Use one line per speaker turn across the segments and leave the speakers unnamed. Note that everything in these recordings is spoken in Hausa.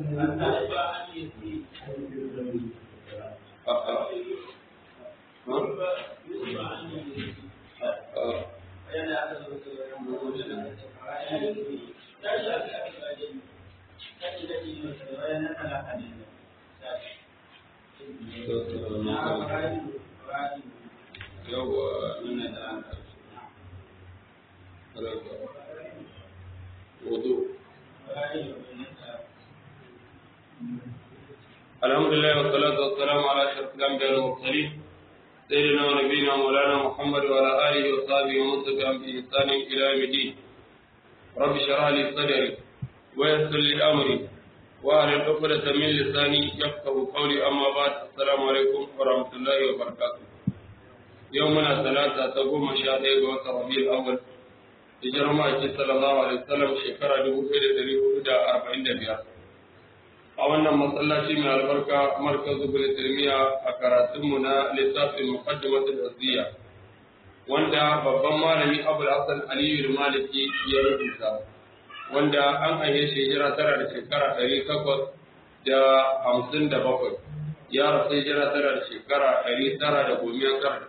الحمد لله والصلاة والسلام على أشرف الأنبياء والمرسلين سيدنا ونبينا مولانا محمد وعلى آله وصحبه ومن تبعهم بإحسان إلى يوم الدين رب اشرح لي صدري ويسر لي أمري وأهل عقدة من لساني يفقه قولي أما بعد السلام عليكم ورحمة الله وبركاته يومنا ثلاثة تقوم شهادة وتر ربيع الأول hijirar ma'aiki sallallahu alaihi wasallam shekara dubu ɗaya da ɗari hudu da arba'in da biyar a wannan masallaci mai albarka markazu bin tirmiya a karatunmu na littafin muqaddimatul azziya wanda babban malami abul hasan aliyu maliki ya rubuta wanda an aihe shi hijira tara da shekara ɗari takwas da hamsin da bakwai ya rasu hijira tara da shekara ɗari tara da goma tara da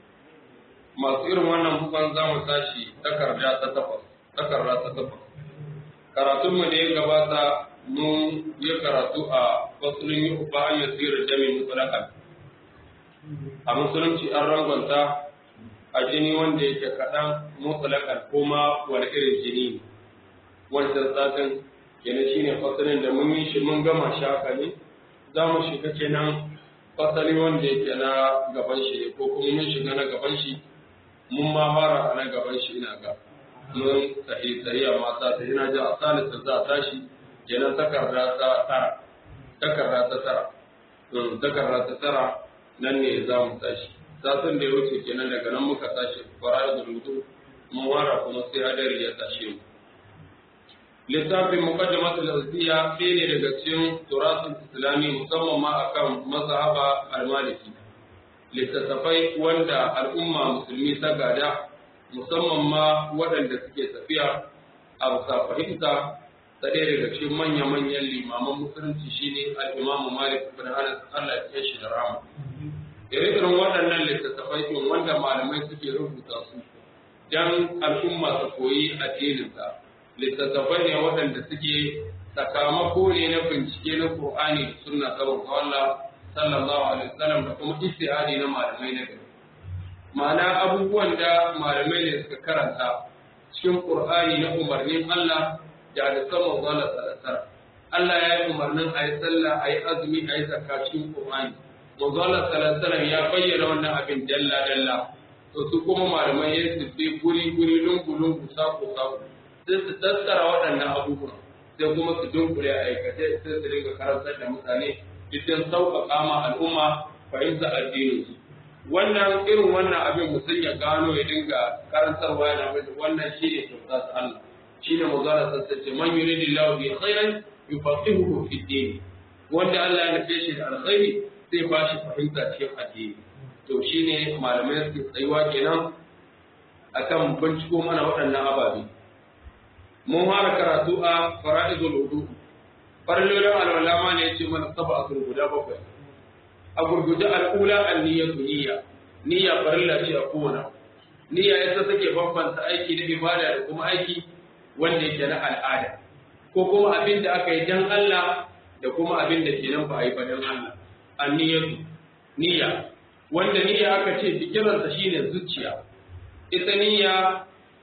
masu irin wannan bukan za mu tashi takarda ta takwas takarda ta takwas karatunmu da ya gabata mun yi karatu a fasulun yi uba an yasiru jami mutsalakan a musulunci an rangonta a jini wanda yake kaɗan mutsalakan kuma wani irin jini ne wancan satin kenan shine fasalin da mun yi shi mun gama shi haka ne za mu shiga kenan fasali wanda yake na gaban shi ko kuma mun shiga na gaban shi mun ma fara a nan gaban shi ina ga mun sahi sahiya mata ta ina ji a salisa za a tashi kenan takarda ta tara takarda ta tara takarda ta tara nan ne za mu tashi satin da ya wuce kenan daga nan muka tashi fara da rubutu mun fara kuma sai hadari ya tashe mu littafin muqaddimatul azziya ɗaya ne daga cikin turatul islami musamman ma akan mazhaba al-maliki littattafai wanda al'umma musulmi ta gada musamman ma waɗanda suke tafiya a bisa fahimta ta ɗaya daga cikin manya-manyan limaman musulunci shine al'imamu malik bin anas Allah ya shi da rama ire-iren waɗannan littattafai ɗin wanda malamai suke rubuta su dan al'umma su koyi addininsa littattafai ne waɗanda suke sakamako ne na bincike na Qur'ani da sunna saboda Allah sallallahu alaihi wasallam da kuma istihadi na malamai na gari ma'ana abubuwan da malamai ne suka karanta cikin qur'ani na umarnin Allah da da sama zalla sallallahu Allah ya yi umarnin a yi sallah a yi azumi a yi zakka cikin qur'ani manzala sallallahu ya bayyana wannan abin dalla dalla to su kuma malamai ya su bi guri guri lungu lungu sako sako sai su tattara waɗannan abubuwan sai kuma su dunkule a aikace sai su dinga karantar da mutane idan sauƙaƙa ma al'umma fahimta addinin su wannan irin wannan abin mutum ya gano ya dinga karantarwa yana mai wannan shi ne kyauta ta Allah shi ne magana sassace man yuridu lahu bi khairan yufaqihuhu fi din wanda Allah ya nufe shi da alkhairi sai ba shi fahimta cikin addini to shine malamai su tsayuwa kenan akan binciko mana waɗannan ababe mun fara karatu a fara'idul wudu farlolin alwala ma ne yace mana saba a guda bakwai a gurguje al'ula an niyyatu niyya niyya farilla ce a kowane niyya ita take bambanta aiki na ibada da kuma aiki wanda yake na al'ada ko kuma abin da aka yi dan Allah da kuma abin da kenan ba a yi ba dan Allah an niyyatu niyya wanda niyya aka ce bikiransa shine zuciya ita niyya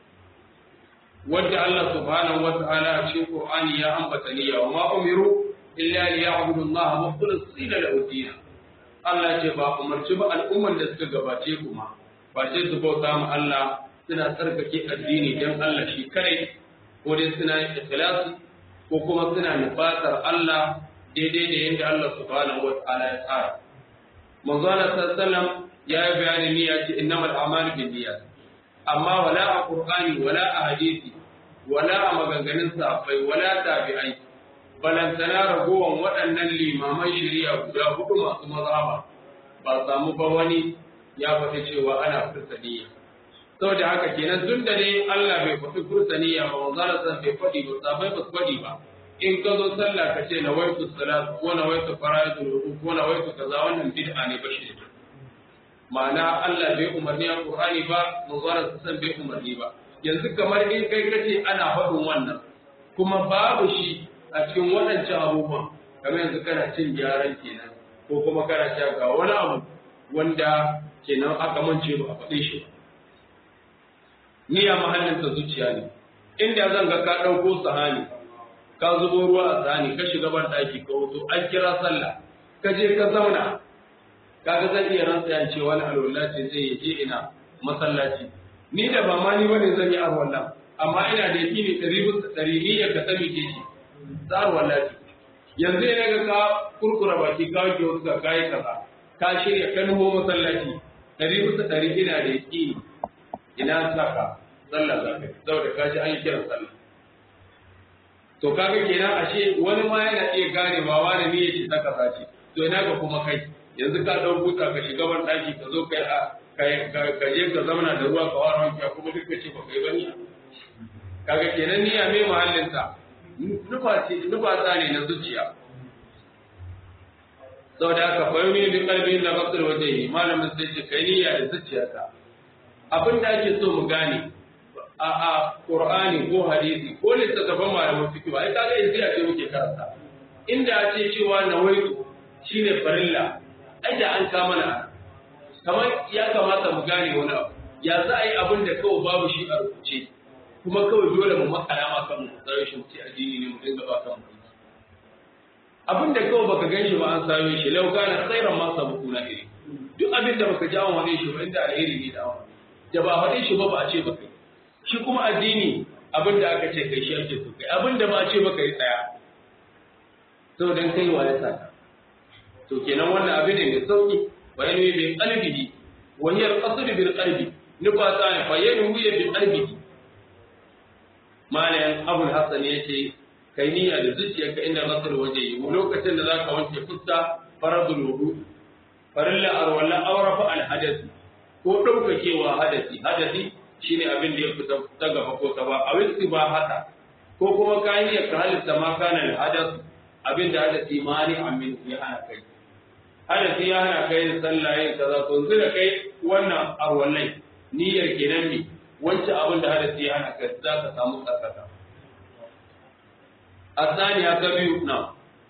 wadda Allah subhanahu wa ta'ala a cikin Qur'ani ya ambata niyya wa ma umiru illa liya'budu Allah mukhlisina lahu din Allah ce ba umarci ba al'umman da suka gabace kuma ba sai su bauta ma Allah suna tsarkake addini dan Allah shi kare ko dai suna ikhlasi ko kuma suna nufatar Allah daidai da yadda Allah subhanahu wa ta'ala ya tsara manzo Allah sallallahu ya yi bayanin niyya ce innamal a'malu binniyat amma wala a Qur'ani wala a hadisi wala a maganganun safai wala tabi'ai balantana ragowan waɗannan limaman shari'a guda hudu masu mazhaba ba samu ba wani ya faɗi cewa ana fursaniya saboda haka kenan tun da ne Allah bai faɗi fursaniya ba manzo Allah bai faɗi ba safai ba su faɗi ba in ka zo sallah ka ce nawaitu salat ko nawaitu fara'idul wudu ko nawaitu kaza wannan bid'a ne ba shi ma'ana Allah bai umarni a Qur'ani ba manzon sa san bai umarni ba yanzu kamar in kai kace ana faɗin wannan kuma babu shi a cikin waɗancan abubuwan kamar yanzu kana cin gyaran kenan ko kuma kana cewa ga wani abu wanda kenan aka mance ba a faɗe shi ba niyya mahallin ta zuciya ne inda zan ga ka ɗauko sahani ka zubo ruwa a sahani ka shiga ban ɗaki ka wuto an kira sallah ka je ka zauna kaga zan iya rantsa ya ce wani alwala ce zai yi je ina masallaci ni da ba ma ni bane zan yi alwala amma ina da yakini ɗari bisa ɗari niyyar ka sami ke shi za alwala ce yanzu ne ga ka kurkura baki ka wuce wasu ka kayi kaza ka shirya ka nuho masallaci ɗari bisa ɗari ina da yakini ina saka sallah za ka saboda ka ji an yi kiran sallah to kaga kenan ashe wani ma yana iya ganewa wani ne yake saka sace to ina ga kuma kai yanzu ka dau buta ka shiga ban daki ka zo kai a ka je ka zamana da ruwa ka wara wanki kuma duk ce ba kai bane kaga kenan niyya mai mahallin ta nufa ce nufa ne na zuciya saboda haka fayoni bi qalbi la basir wajhi malamin sai ce kai niyya da zuciyarka abin da ake so mu gane a a Qur'ani ko hadisi ko littattafan malaman fiqh ba ai kaga yanzu ya ce muke karanta inda a ce cewa nawaitu shine farilla ai da an kama na kamar ya kamata mu gane wani abu ya za a yi abin da kawai babu shi a rubuce kuma kawai dole mu makala ma kan mu tsare shi ce addini ne mu dinga ba kan mu abin da kawai baka gan shi ba an sayo shi lau kana khairan ma sabukuna iri duk abin da baka ji an wane shi ba inda alheri ne da awon da ba faɗe shi ba ba a ce ba kai shi kuma addini abin da aka ce kai shi ake so kai abin da ba a ce ba kai tsaya to dan kai wa ya saka to kenan wannan abin ne mai sauki bayan yi bin qalbihi wa hiya al-qasd bil qalbi nufa ta ne bayan yi bin qalbihi malayan abul hasan yace kai niyya da zuciyarka inda masar waje yi lokacin da zaka wanke fuska faradul wudu farilla arwala awrafa al hadath ko daukakewa hadasi hadasi shine abin da ya fita ta gaba ko ta ba a wisi ba haka ko kuma kayan ya ka halitta ma kana al hadath abin da hadasi mani amin ya hana kai hadasi ya hana kai sallah yin kaza to yanzu da kai wannan arwallai niyyar kenan ne wancan abin da hadasi ya hana kai za ka samu tsakaka الثانية كبير نعم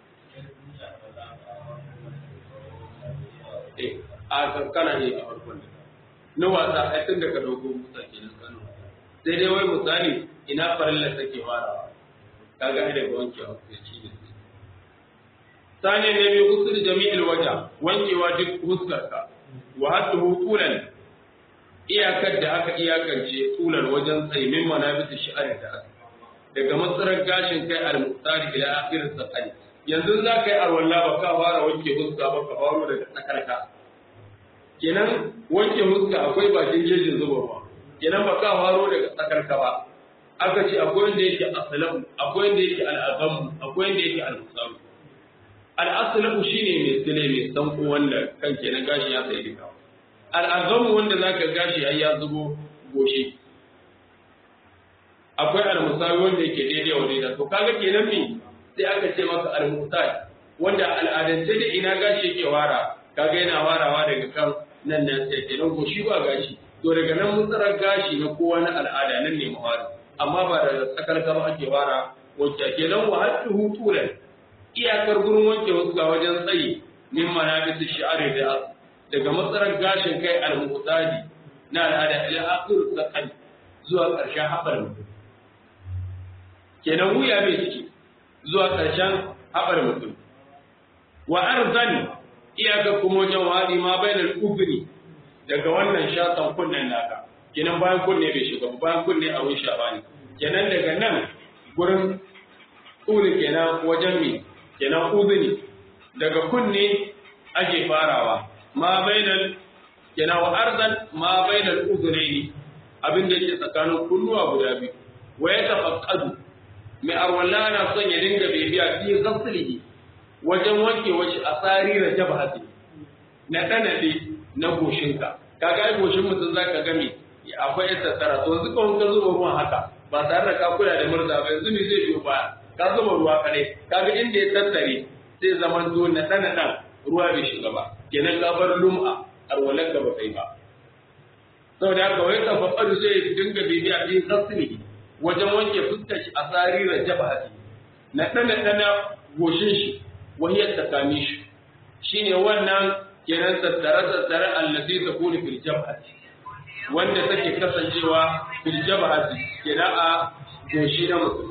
eh a kana ne a farkon da na wasa ai tun da ka dauko musa kenan kano sai dai wai misali ina farilla take farawa kaga ai daga wankewa sai ci da sani ne mai usul jami'il waja wankewa duk huskarka wa haddu tulan iyakar da aka iyakance tulan wajen tsaimin manabit shi'ar da aka daga matsarar gashin kai al-muqtari ila akhir sakali yanzu za ka yi arwalla ba ka fara wanke huska ba ka faro daga tsakarka kenan wanke huska akwai bakin jejin zubarwa kenan ba ka faro daga tsakarka ba aka ce akwai wanda yake asalam akwai wanda yake al'azam akwai wanda yake al-musam al-aslamu shine mai sile mai sanko wanda kan kenan gashi ya sai duka al-azam wanda zaka gashi har ya zubo goshi akwai al-musawi wanda yake daidai wa daidai to kaga kenan me sai aka ce maka al-musawi wanda al'adance da ina gashi yake wara kaga yana warawa daga kan nan nan sai kenan goshi ba gashi to daga nan mutsarar gashi na kowa na al'ada nan ne mawari amma ba da tsakar gaba ake wara wacce kenan wa hadduhu tulan iyakar gurin wanke wasu ga wajen tsayi min manabis shi'ari da daga matsarar gashin kai al-muqtadi na al'ada ila akhir sakan zuwa ƙarshen haɓar mutum kenan wuya bai ciki zuwa ƙarshen haɓar mutum wa arzan iyaka kuma wajen wadi ma bainal ubni daga wannan shatan kunnen naka kenan bayan kunne bai shiga bayan kunne a wurin shabani kenan daga nan gurin tsuri kenan wajen mi kenan uzuni daga kunne ake farawa ma bainal kenan wa arzan ma bainal uzunaini abin da yake tsakanin kunnuwa guda biyu wa ya tafaqqadu mai arwalla na son ya dinga bibiya fi ghaslihi wajen wanke wace asari da jabhati na danade na goshinka kaga ai goshin mutum zaka ga me akwai tattara to yanzu kawai ka zuba ruwan haka ba tare da ka kula da murza ba yanzu ne zai biyo baya ka zuba ruwa kadai kaga inda ya tattare sai zaman to na dana dan ruwa bai shiga ba kenan ka bar lum'a arwalan ka ba kai ba saboda haka wai ka faɗa sai ya dinga bibiya din tasiri wajen wanke fuskar shi a tsarirar jabhati na dana dana goshin shi wahiyar tsakanin shi shine wannan kenan tattare tattare allazi takunu fil jabhati wanda take kasancewa fil jabhati kenan a goshi na mutum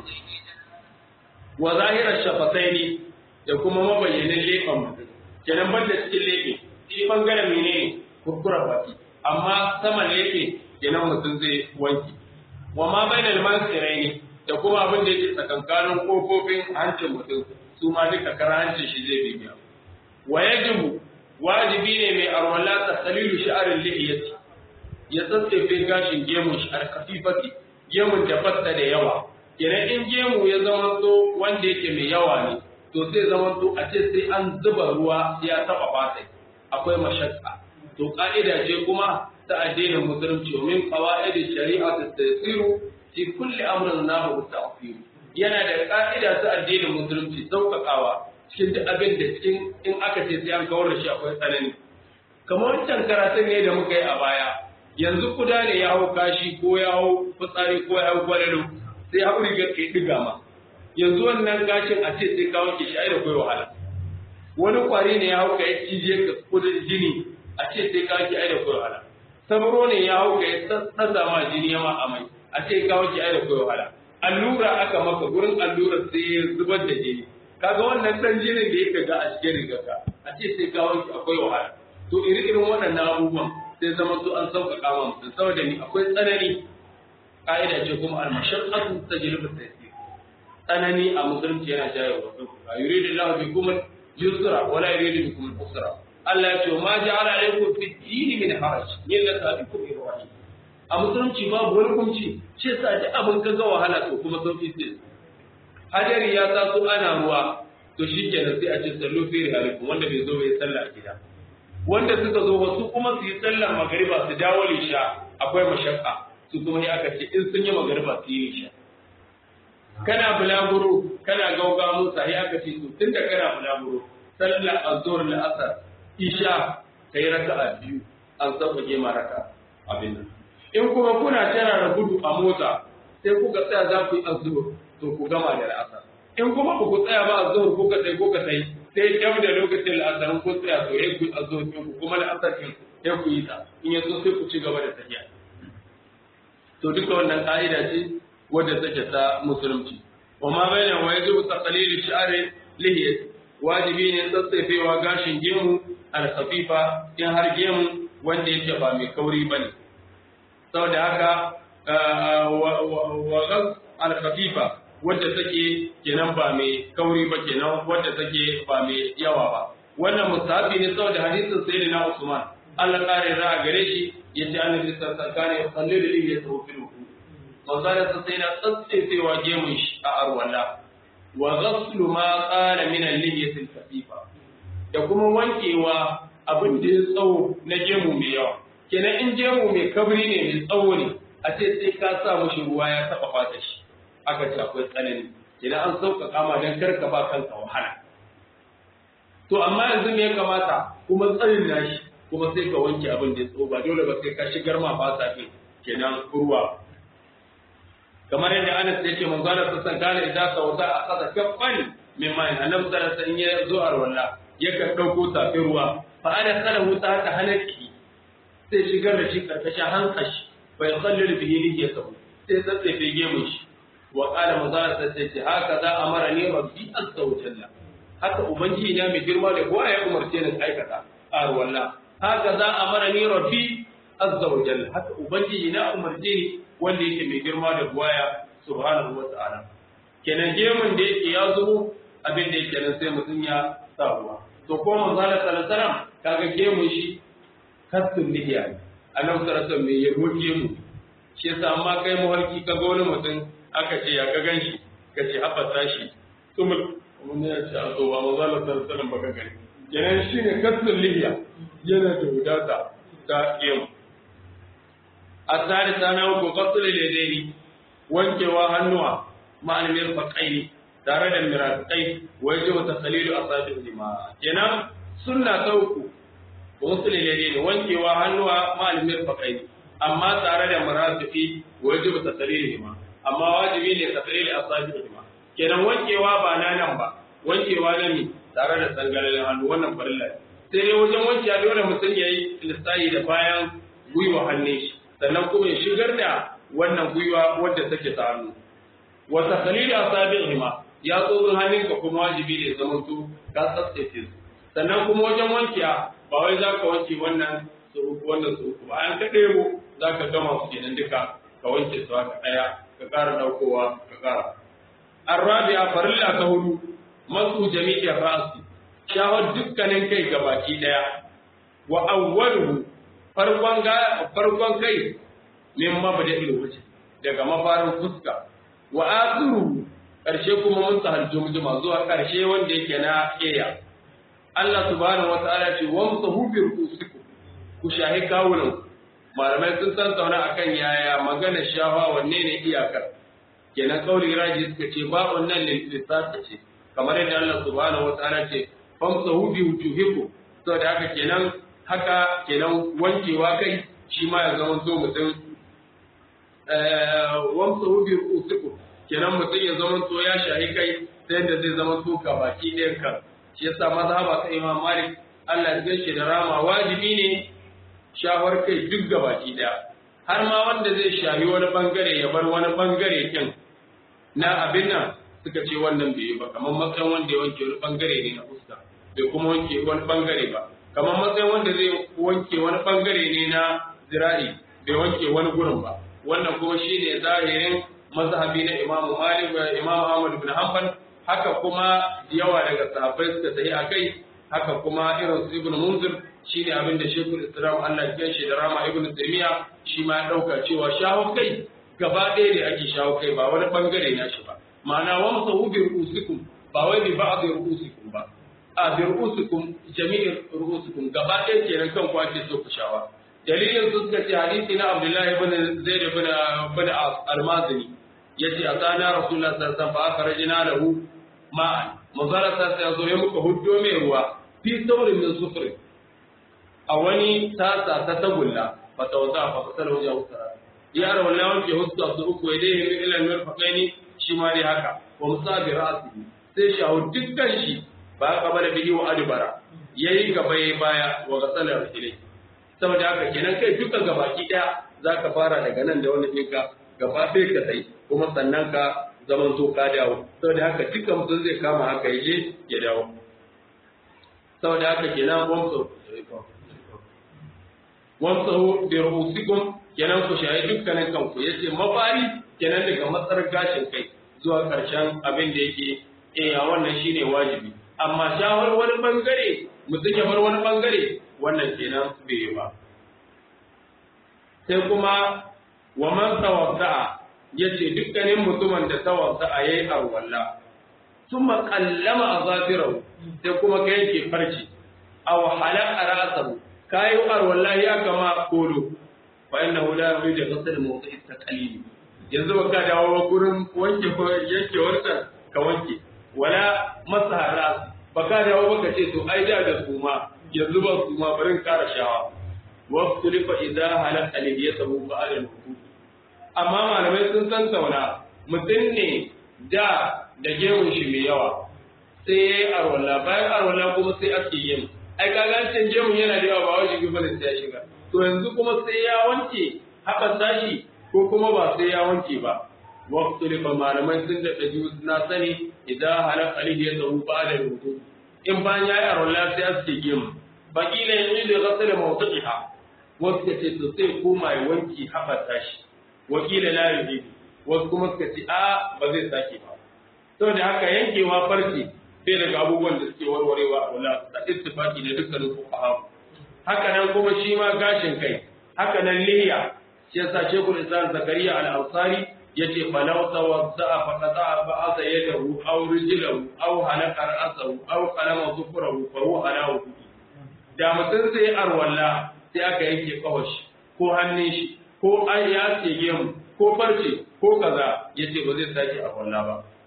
wa zahirar shafataini da kuma mabayyanin leɓen mutum kenan banda cikin leɓe shi bangaren menene kurkura baki amma saman leɓe kenan mutum zai wanke wa ma bainal mansiraini da kuma abin da yake tsakankanin kofofin hancin mutum su ma duka kara hancin shi zai bibiya wa yajibu wajibi ne mai arwala ta salilu sha'arin lihiyati ya tsatsefe gashin gemun shi alkafifati gemun da fatta da yawa kenan in gemu ya zama to wanda yake mai yawa ne to sai zama to a ce sai an zuba ruwa ya taba fata akwai mashakka to ka'ida ce kuma ta addinin musulunci min qawaid shari'a ta tasiru fi kulli amrin nahu ta'firu yana da ka'ida ta addinin musulunci sauƙaƙawa cikin duk abin da cikin in aka ce sai an kawar da shi akwai tsanani kamar wancan karatun ne da muka yi a baya yanzu kuda ne ya hau kashi ko ya hau fitsari ko ya hau gwalalo sai hau rigar kai diga ma yanzu wannan gashin a ce sai kawo ki shi ai da kai wahala wani kwari ne ya hau ka ya cije ka kudin jini a ce sai kawo ki ai da kai wahala sabro ne ya hau ka ya tsatsa ma jini ya ma amai a ce kawo ki ai da kai wahala allura aka maka gurin allura sai ya zubar da jini kaga wannan dan jinin da yake ga a cikin rigarka a ce sai kawo ki akwai wahala to iri irin waɗannan abubuwan sai zama su an sauƙaƙa ma mutum saboda ni akwai tsanani ƙa'ida ce kuma al-mashaqqatu tajlibu at-taysir tsanani a musulunci yana jawo wa sauƙaƙa yuridu Allahu bikum al-yusra wa la yuridu bikum al-usra Allah ya ce ma ja'ala alaykum fi ad-din min haraj millata abikum ibrahim a musulunci babu wani kunci ce sa ji abin ka ga wahala to kuma sauki sai hadari ya taso ana ruwa to shikenan sai a ce sallu fi rihalikum wanda bai zo bai sallah a gida wanda suka zo wasu kuma su yi sallar magariba su dawo lisha akwai mashakka su kuma ya aka ce in sun yi magariba su yi lisha kana bulaguro kana gauga musa ya aka ce to tunda kana bulaguro sallar azhar la asar isha kai raka'a biyu an sauƙaƙe ma raka abin nan in kuma kuna tana da gudu a mota sai kuka tsaya za ku yi azhar to ku gama da asar in kuma ba ku tsaya ba azhar kuka sai kuka sai sai kyau da lokacin la'asarin ko tsaya to ya ku azo ku kuma la'asar kin ya ku yi ta in ya so sai ku ci gaba da tafiya to duka wannan ka'ida ce wadda take ta musulunci wa ma bayyana wa yajibu taqlil shi'ari lihiyat wajibi ne tsatsefewa gashin gemu al-khafifa in har gemu wanda yake ba mai kauri bane saboda haka wa ghaz al-khafifa wadda take kenan ba mai kauri ba kenan wadda take ba mai yawa ba wannan musafi ne saboda hadisin sayyidina Usman Allah kare ra a gare shi yace annabi sallallahu alaihi wasallam ya sallu da lillahi tawfilu manzara sa sai na tsatsewa gemun shi a arwala wa ghaslu ma qala min al-lihyati al-khafifa da kuma wankewa abin da ya tsawo na gemu mai yawa kenan in gemu mai kabri ne mai tsawo ne a ce sai ka sa mushi ruwa ya taba fata shi aka ce akwai tsanani idan an sauƙaƙa ma don karka ba kanka wahala to amma yanzu me ya kamata kuma tsarin nashi kuma sai ka wanke abin da ya tso ba dole ba sai ka shigar ma ba sa kenan ruwa kamar yadda Anas ya ce manzo Allah sallallahu alaihi idan ka wata a kasa kaffan min mai annabi sallallahu alaihi wasallam ya zo a walla yakan dauko tafi ruwa fa ana salahu ta haka halaki sai shigar da shi karkashin hankashi bai kallil bihi liyatahu sai tsatsefe gemun shi wa qala muzara sai ce haka za amara ni rabbi azza wa jalla haka ubangiji na mai girma da kowa ya umarce ni aikata ar walla haka za amara ni rabbi azza wa jalla haka ubangiji na umarce ni wanda yake mai girma da buwaya subhanahu wa ta'ala kenan gemun da yake ya zo abin da yake nan sai mutum ya sa ruwa to ko manzo Allah sallallahu alaihi wasallam kaga gemun shi kasdun lihiya annabi sallallahu alaihi wasallam ya roke mu shi yasa amma kai muhalki ka ga wani mutum aka ce ya ka gan shi ka ce haɓata shi tumul wani ya ce a so ba maza la sarsalan baka gani kenan shi ne kasar lihiya yana da wadata ta gemu a tsari sana uku kasar ledeni wankewa hannuwa ma'almiyar faƙaini tare da mirakai wajibu tasalilu asabihi ma kenan sunna ta uku musulmi ne wankewa hannuwa ma'alimin fakai amma tare da murafifi wajibu tasalilu ma amma wajibi ne tasalilu asabihi ma kenan wankewa ba na nan ba wankewa na mi tare da sangalalin hannu wannan farilla sai dai wajen wankewa dole mutum ya yi lissahi da bayan gwiwa hannun shi sannan kuma ya shigar da wannan gwiwa wadda take ta hannu wa takhlil asabi'ihima ya tsoron hannunka kuma wajibi ne zaman su ka tsatsace su sannan kuma wajen wankiya ba wai za ka wanke wannan su uku wannan su uku ba an ka ɗebo za ka gama su kenan duka ka wanke su haka ɗaya ka ƙara ɗaukowa ka ƙara arrabi'a farilla ta hudu masu jami'i ra'asi shawar dukkanin kai gabaki ɗaya wa awwaluhu farkon ga farkon kai min mabda'il wajh daga mafarin fuska wa akhiru karshe kuma mun sahal jumjuma zuwa karshe wanda yake na keya Allah subhanahu wa ta'ala ce wamsahu bi rusukum ku shahi kawunan malamai sun san sauna akan yaya magana shawa wanne ne iyakar kenan kauli raji suka ce ba wannan lissafi ce kamar yadda Allah subhanahu wa ta'ala ce famsahu bi wujuhikum saboda haka kenan haka kenan wankewa kai shi ma ya zama so mutum wamsa hubi usuku kenan mutum ya zama to ya shahi kai ta yadda zai zama to ka baki ɗayan ka shi yasa mazhaba ta Imam Malik Allah ya gaishe da rama wajibi ne shawar kai duk ga baki ɗaya har ma wanda zai shahi wani bangare ya bar wani bangare kin na abin nan suka ce wannan bai yi ba kamar matsayin wanda ya wanke wani bangare ne na fuska bai kuma wanke wani bangare ba kamar matsayin wanda zai wanke wani bangare ne na zira'i bai wanke wani gurin ba wannan kuma shine zahirin mazhabi na Imam Malik da Imam Ahmad bin Hanbal haka kuma yawa daga sahabbai suka tafi akai haka kuma irin su Ibn Munzir shine abin da Sheikhul Islam Allah ya shi da Rama Ibn Taymiyyah shi ma ya dauka cewa shawo kai gaba ɗaya ne ake shawo kai ba wani bangare na shi ba ma'ana wamsahu bi ru'usikum ba wai bi ba'd ru'usikum ba a bi ru'usikum jami'in ru'usikum gaba ɗaya kenan kan ku ake so ku shawa dalilin su suka ce hadisi na Abdullahi ibn Zaid ibn ibn al-Mazini yace atana Rasulullah sallallahu alaihi wasallam fa akhrajna lahu ma'an mazara ta sai zo ya muka huddo mai ruwa fi saurin min sufri a wani tasa ta tagulla fa tawza fa fasala wajen usara ya ra wallahi wanke huska su uku ya dai min ilal mirfaqaini shi ma dai haka wa musabi ra'sihi sai shahu dukkan shi ba kabala bihi wa adbara yayi gaba yayi baya wa gasalar ilai saboda haka kenan kai duka gabaki daya zaka fara daga nan da wani ɗinka gaba sai ka sai kuma sannan ka zaman to ka dawo saboda haka duka mutum zai kama haka yaje ya dawo saboda haka kenan wamsa wamsa bi rubusikum kenan ku shayi dukkanin kanku yace mafari kenan daga matsar gashin kai zuwa karshen abin da yake eh wannan shine wajibi amma shawar wani bangare mutum ya bar wani bangare wannan kenan bai yi ba sai kuma wa man tawadda'a yace dukkanin mutumin da tawadda'a yayi arwalla thumma qallama azafirahu sai kuma kai yake farci aw halaqa ra'sahu kai arwalla ya kama kolo fa innahu la yuridu ghasl mawdi'i taqlili yanzu ba ka dawo gurin wanke yanke warkar ka wanke wala masaha ras ba ka dawo ba ka ce to ai da da suma yanzu ba suma bari kara shawa واختلف إذا هلك ألبيته بعد الوضوء amma malamai sun san sauna mutum ne da da gemun shi mai yawa sai ya yi arwala bayan arwala kuma sai ake yin ai kagancin gemun yana da yawa ba wajen gaba da sai ya shiga to yanzu kuma sai ya wanke haɓar tashi ko kuma ba sai ya wanke ba waktu da malamai sun da ɗaji na sani idan halak alihi ya zahu ba da rubutu in bayan ya yi arwala sai ake gemu bakila yanzu da gasa da mawdu'iha wasu ka ce to sai koma ya wanki haɓar tashi wakila la yujibu wasu kuma suka ce a ba zai sake ba saboda haka yankewa farce bai daga abubuwan da suke warwarewa a wala da ittifaqi da dukkanin fuqaha haka nan kuma shi ma gashin kai haka nan liya shi yasa shekul islam zakariya al-ansari yace falau tawadda fa qata ba'atha yadahu aw rijlahu aw halaka ra'sahu aw qalama dhufrahu fa huwa ala wudu da mutum sai arwalla sai aka yanke kawashi ko hannun shi ko an ya tsege mu ko farce ko kaza yace ba zai sake a walla ba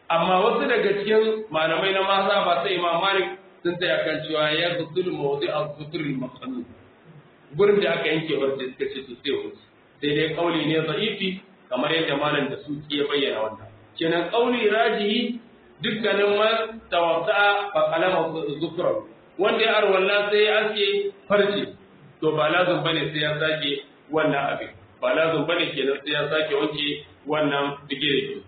amma wasu daga cikin malamai na maza ba sai imam malik sun tsaya kan cewa ya gusul mawdi al-sutr al-maqsud gurin da aka yanke wanda suka ce su sai wuce sai dai kauli ne za'ifi kamar yadda malam da su ya bayyana wannan kenan kauli rajihi dukkanin man tawaffa fa qalama zukra wanda ya arwalla sai ya aske farce to ba lazum bane sai ya sake wannan abin ba lazum bane kenan sai ya sake wanke wannan bigire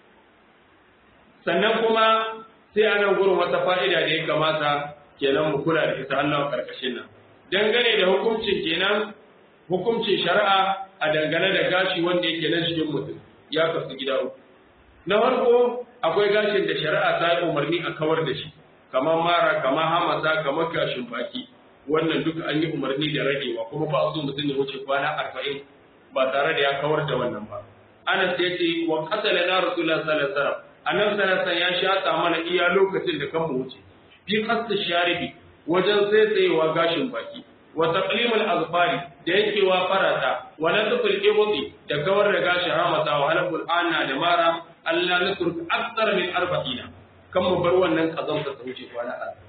sannan kuma sai a nan gurin wata fa'ida da ya kamata kenan mu kula da ita Allah karkashin nan dangane da hukuncin kenan hukuncin shari'a a dangane da gashi wanda yake nan cikin mutum ya kasu gida uku na farko akwai gashin da shari'a ta yi umarni a kawar da shi kamar mara kamar hamasa kamar gashin baki wannan duka an yi umarni da ragewa kuma ba a so mutum ya wuce kwana arba'in ba tare da ya kawar da wannan ba anas ya ce wa qatala na rasulullah sallallahu alaihi wasallam annabi sallallahu ya shata mana iya lokacin da kan mu wuce fi qasd sharibi wajen tsaitsayewa gashin baki wa taqlimul azfari da yankewa farata wa natful ibti da kawar da gashin hamata wa halqul ana da mara Allah nutruk akthar min arba'ina kan mu bar wannan kazanta ta wuce kwana arba'in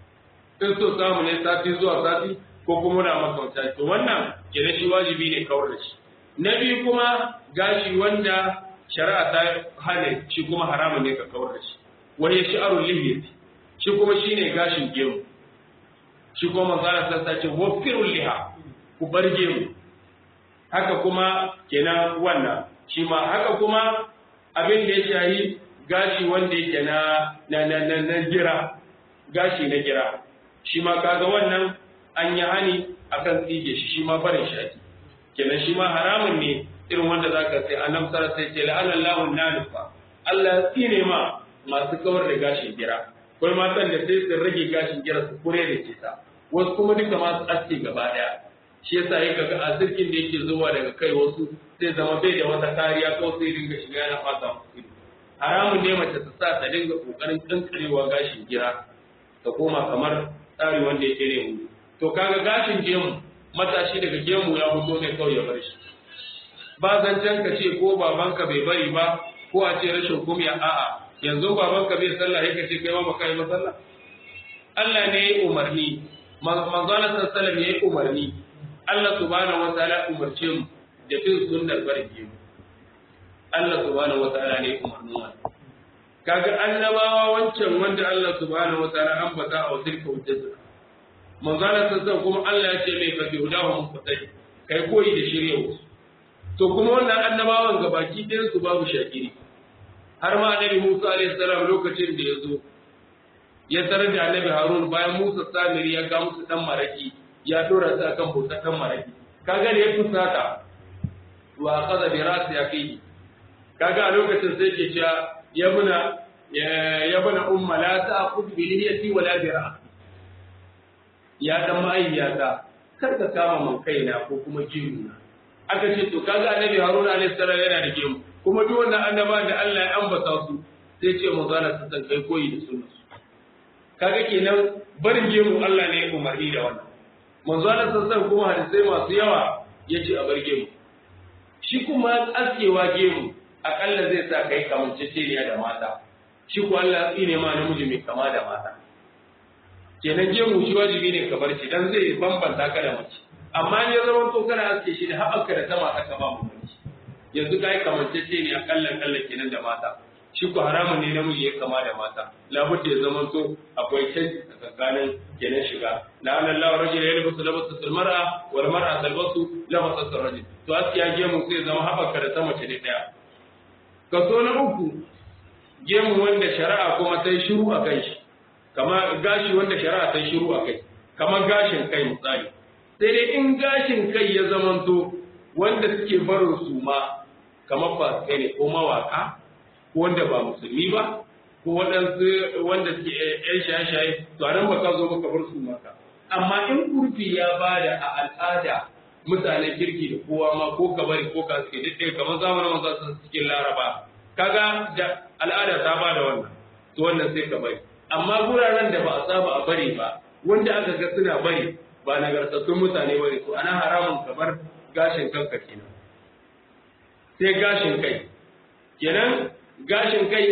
in so samu ne sati zuwa sati ko kuma na makauta to wannan kenan shi wajibi ne kawar da shi na biyu kuma gashi wanda shari'a ta hane shi kuma haramun ne ka kawar da shi wani shi'arul lihiyati shi kuma shine gashin gemu shi kuma manzara sassa ce wafirul liha ku bar gemu haka kuma kenan wannan shi ma haka kuma abin da ya shahi gashi wanda yake na na na na, na gira gashi na gira shi ma kaga wannan an yi hani akan tsige shi shi ma barin shaki kenan shi ma haramun ne irin wanda zaka sai annabi sallallahu alaihi wasallam sai la'ana Allahu nalifa Allah ya tsine ma masu kawar da gashin gira akwai matan da sai su rage gashin gira su kure da ke ta wasu kuma duka masu aske gaba daya shi yasa ya kaga asirkin da yake zuwa daga kai wasu sai zama bai da wata kariya ko sai dinga shiga yana fata musu haramun ne mace ta sa ta dinga kokarin kankarewa gashin gira ta koma kamar tsari wanda yake ne mu to kaga gashin gemu matashi daga gemu ya fito ne kawai ya bar shi ba zancen ka ce ko babanka bai bari ba ko a ce rashin kumya a'a yanzu babanka bai sallah yake ce kai ma baka yi sallah Allah ne ya umarni manzon sallallahu ya yi umarni Allah subhanahu wa ta'ala umarce mu da bin sunnar barke mu Allah subhanahu wa ta'ala ne umarnin wannan kaga annabawa wancan wanda Allah subhanahu wa ta'ala ambata a wasilka wajjata manzon sallallahu kuma Allah ya ce mai fa bihudahu muqtadi kai koyi da shirya to kuma wannan annabawan gabaki ɗayan su babu shakiri har ma annabi Musa alaihi salam lokacin da ya zo ya tarar da annabi Harun bayan Musa Samiri ya ga musu dan maraki ya dora su akan bautar dan maraki kaga da ya fusata wa qada bi rasi yaqihi kaga a lokacin sai ke cewa ya buna ya buna umma la ta'khudh bi lihiyati wala bi ra'si ya dan ma'ayyata kar ka kama man kaina ko kuma jiruna aka ce to kaga annabi haruna alaihi salam yana da gemu kuma duk wannan annaba da Allah ya ambata su sai ce mu zana su san kai koyi da sunna kaga kenan barin gemu Allah ne ya umarni da wannan manzo Allah sallallahu kuma hadisai masu yawa yace a bar gemu shi kuma askewa gemu akalla zai sa kai kamanceceniya da mata shi ko Allah ne ma namiji mai kama da mata kenan gemu shi wajibi ne ka bar shi dan zai bambanta ka da mace amma ne zaman to kana aske shi da haɓaka da sama aka ba mu mace yanzu kai kamantacce ne akalla kalla kenan da mata shi ko haramun ne namiji ya kama da mata labudda ya zaman to akwai canji tsakanin kenan shiga la an Allah rajul yalbasu labasa mar'a wal mar'a talbasu labasa rajul to askiya gemu sai zama haɓaka da sama ce daya kaso na uku gemu wanda shari'a kuma ta yi shiru a kan shi kama gashi wanda shari'a ta yi shiru a kai kamar gashin kai misali sai dai in gashin kai ya zamanto wanda suke barin su ma kamar fasikai ne ko mawaka ko wanda ba musulmi ba ko waɗansu wanda suke yan shaye-shaye to a nan ba ka zo baka bar su maka amma in kurfi ya bada a al'ada mutanen kirki da kowa ma ko ka bari ko ka suke duk kamar zamanin manzo sun cikin laraba kaga da al'ada ta bada wannan to wannan sai ka bari amma guraren da ba a saba a bari ba wanda aka ga suna bari ba nagartattun mutane bane to ana haramun kamar gashin kanka kenan sai gashin kai kenan gashin kai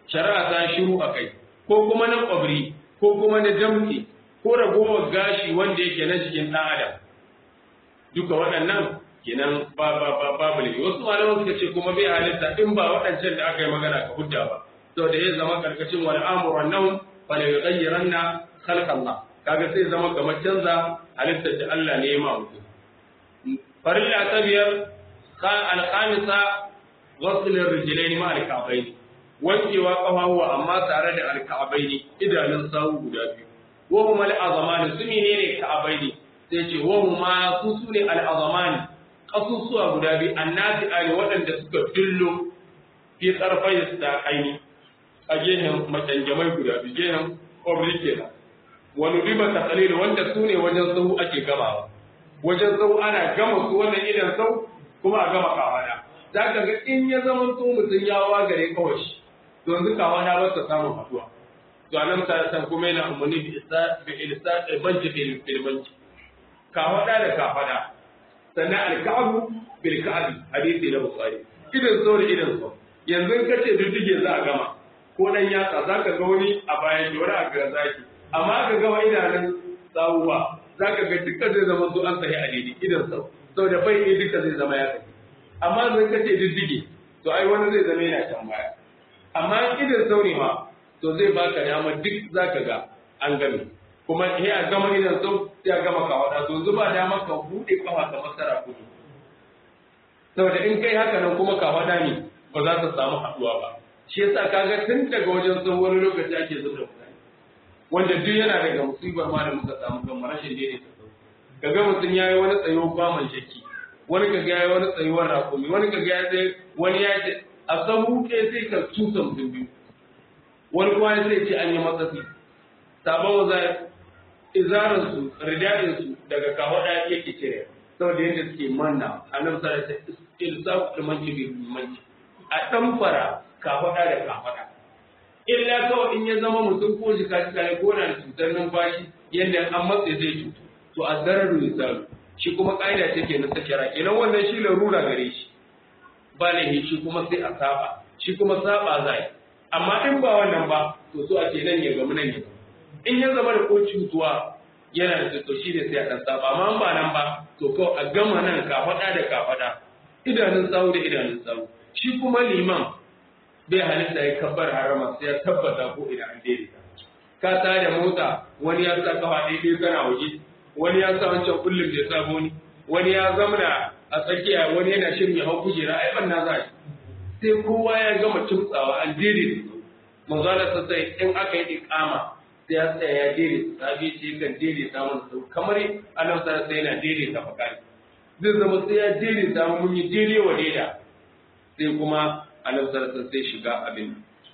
shari'a ta shiru a kai ko kuma na ƙwabri ko kuma na jamfi ko ragowar gashi wanda yake na jikin ɗan adam duka waɗannan kenan ba ba ba babu ne wasu malaman suka ce kuma bai halitta in ba waɗancan da aka yi magana ka hujja ba to da ya zama karkashin wal amru wan nahm fa la yughayyiranna khalq Allah kaga sai zama kamar canza halittar da Allah ne ya ma mutum farilla ta biyar al khamisa ghusl ar-rijlain ma al-ka'bayn wankewa kafafuwa amma tare da al-ka'bayn idanun sawu guda biyu wa huma al-azamani su menene ka'bayn sai ce wa huma su sune al-azamani kasusuwa guda biyu annati ali waɗanda suka dillo fi tsarfai da aini a gehen macanjamai guda biyu gehen obri kenan wani riba ta kalil wanda su ne wajen sau ake gamawa wajen sau ana gama su wannan idan sau kuma a gama kawada za ka ga in ya zama to mutum ya wagare kawai shi to yanzu kawada ba ta samun haduwa to anan ta san kuma yana umarni bi isa bi ilsa banci bil banci kawada da kafada sannan alka'abu bil ka'abi hadisi na bukhari idan so da idan so yanzu in kace diddige za a gama ko dan yatsa zaka ga wani a bayan shi wani a ga zaki amma ka gama idanun tsawuwa zaka ga dukkan zai zama so an sahi a daidai idan sau saboda bai ne duka zai zama ya sahi amma zan kace diddige to ai wani zai zama yana can baya amma idan sau ne ma to zai baka dama duk zaka ga an game kuma sai a gama idan sau sai a gama kawada to zuba dama ka bude kafa ka masara kudu saboda in kai haka nan kuma kawada ne ba za ta samu haduwa ba shi yasa kaga tun daga wajen sau wani lokaci ake zuba mutane wanda duk yana daga musibar ma da muka samu kan rashin daidaita sau kaga mutum ya yi wani tsayo kwaman shakki wani kaga ya yi wani tsayuwar rakumi wani kaga ya sai wani ya ce a sahu ɗaya sai ka tusa mutum biyu wani kuma ya sai ce an yi matsatsi sabon za izarinsu ridadinsu daga kawada yake cire saboda yadda suke manna a nan sa ta ilsa limanci bi limanci a dan fara kafada da kafada illa kawai in ya zama mutum ko jika jika ne ko na da cutar numfashi yadda an matse zai cutu to a zararu misalu shi kuma ƙa'ida take na sakira kenan wannan shi larura gare shi ba lahi shi kuma sai a saba shi kuma saba zai amma in ba wannan ba to so ake nan ya gamu nan ya gamu in ya zama da ko cutuwa yana da to shi ne sai a ɗan saba amma ba nan ba to kawai a gama nan ka faɗa da ka faɗa idanun sawu da idanun sawu shi kuma liman bai halitta ya kabbar harama sai ya tabbata ko ina an daidaita ka ta da mota wani ya sa kafa ɗaya ɗaya kana waje wani ya sa wancan kullum da ya sa boni wani ya zamana a tsakiya wani yana shirin ya hau kujera ai ban na za sai kowa ya gama tumtsawa an daidaita manzo Allah sai in aka yi iqama sai ya tsaya ya daidaita sabi ce kan daidaita mana sau kamar annabi sallallahu alaihi yana daidaita fakari zai zama sai ya daidaita mu mun yi daidai wa daida sai kuma annabi sallallahu sai shiga abin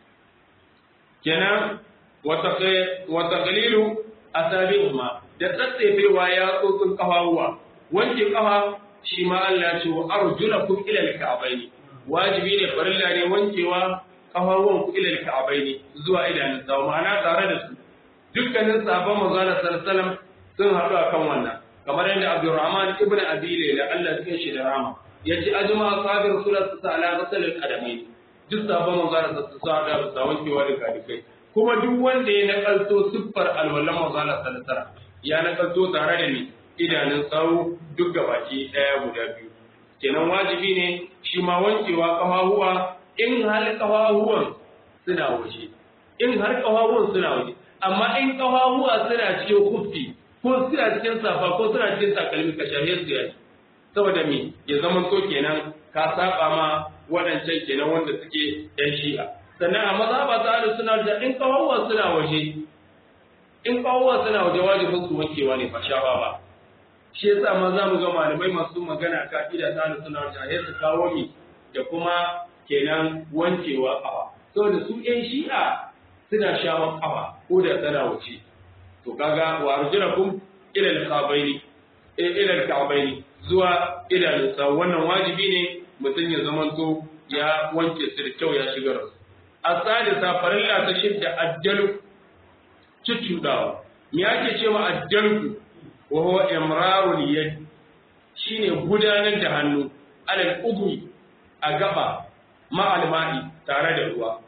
kenan wa taqlilu asabi'uma da tsatsefewa ya tsotsin kafawa wanke kafa shi ma Allah ya ce wa arjulakum ila al-ka'bayn wajibi ne farilla ne wankewa kafawan ku ila al-ka'bayn zuwa idanun sawu ma'ana tare da su dukkanin sahabban manzon sallallahu sun haɗu akan wannan kamar yadda Abdurrahman ibn Abi Layla Allah ya shi da rama yace ajma ashabi rasulullah sallallahu alaihi wasallam al-qadamain duk sahabban manzon sallallahu alaihi wasallam da wankewa da kadikai kuma duk wanda ya nakalto siffar alwallan manzon sallallahu ya nakalto tare da ni idanun sawu duk gabaki daya guda biyu kenan wajibi ne shi ma wankewa kafahuwa in har kafahuwan suna waje in har kafahuwan suna waje amma in kafafuwa suna cikin kufi ko suna cikin safa ko suna cikin takalmi ka shahe su yayi saboda me ya zama to kenan ka saba ma waɗancan kenan wanda suke yan shi'a sannan a mazhaba ta ahlus sunna da in kafafuwa suna waje in kafafuwa suna waje wajibin su wankewa ne fa shafa ba shi yasa ma za mu ga malamai masu magana ka ida ta ahlus sunna da su kawo mi da kuma kenan wankewa kafa saboda su yan shi'a suna shawon kafa ko da tana wuce to kaga wa arjulakum ila al-qabaini ila al-ka'baini zuwa idanun sa wannan wajibi ne mutum ya zamanto ya wanke su da kyau ya shigar su asadisa farilla ta shidda ajjalu cuccudawa me yake cewa ajjalku wa huwa imrarul yad shine gudanar da hannu alal udwi a gaba ma'al ma'i tare da ruwa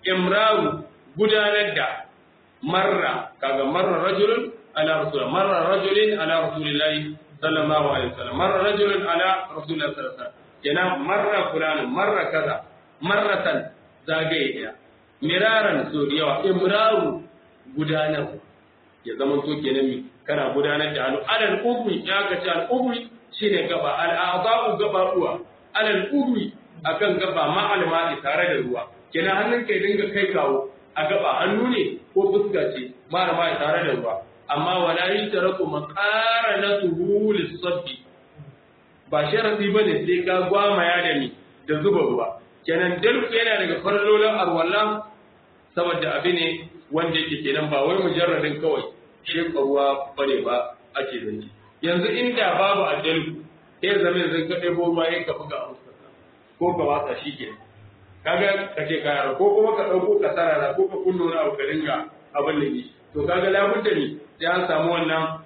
imraru gudanar da marra kaga marra rajulun ala rasul marra rajulin ala rasulillahi sallallahu alaihi wasallam marra rajulun ala rasulillahi sallallahu alaihi wasallam kenan marra fulan marra kaza marratan zagaye daya miraran so da yawa imraru gudanar ya zama to kenan mi kana gudanar da alu alal ubri ya ga ta al ubri shine gaba al a'dha'u gaba uwa alal ubri akan gaba ma al ma'i tare da ruwa kenan hannun kai dinga kai kawo a gaba hannu ne ko fuska ce ma ma tare da ruwa amma wala yutaraku maqaranatuhu lis-sabbi ba sharadi bane sai ka gwamaya da ni da zuba ruwa kenan dalku yana daga farlolin arwalla saboda abi ne wanda yake kenan ba wai mujarradin kawai sheka ruwa bane ba ake zanci yanzu inda babu adalku sai zama yanzu ka ɗebo ruwa ya ka buga a fuskarka ko ka watsa shi ke kaga ka ce ka yaro ko kuma ka ɗauko ka sarara ko ka kunno na abu ka dinga abin da ni to kaga labudda ne sai an samu wannan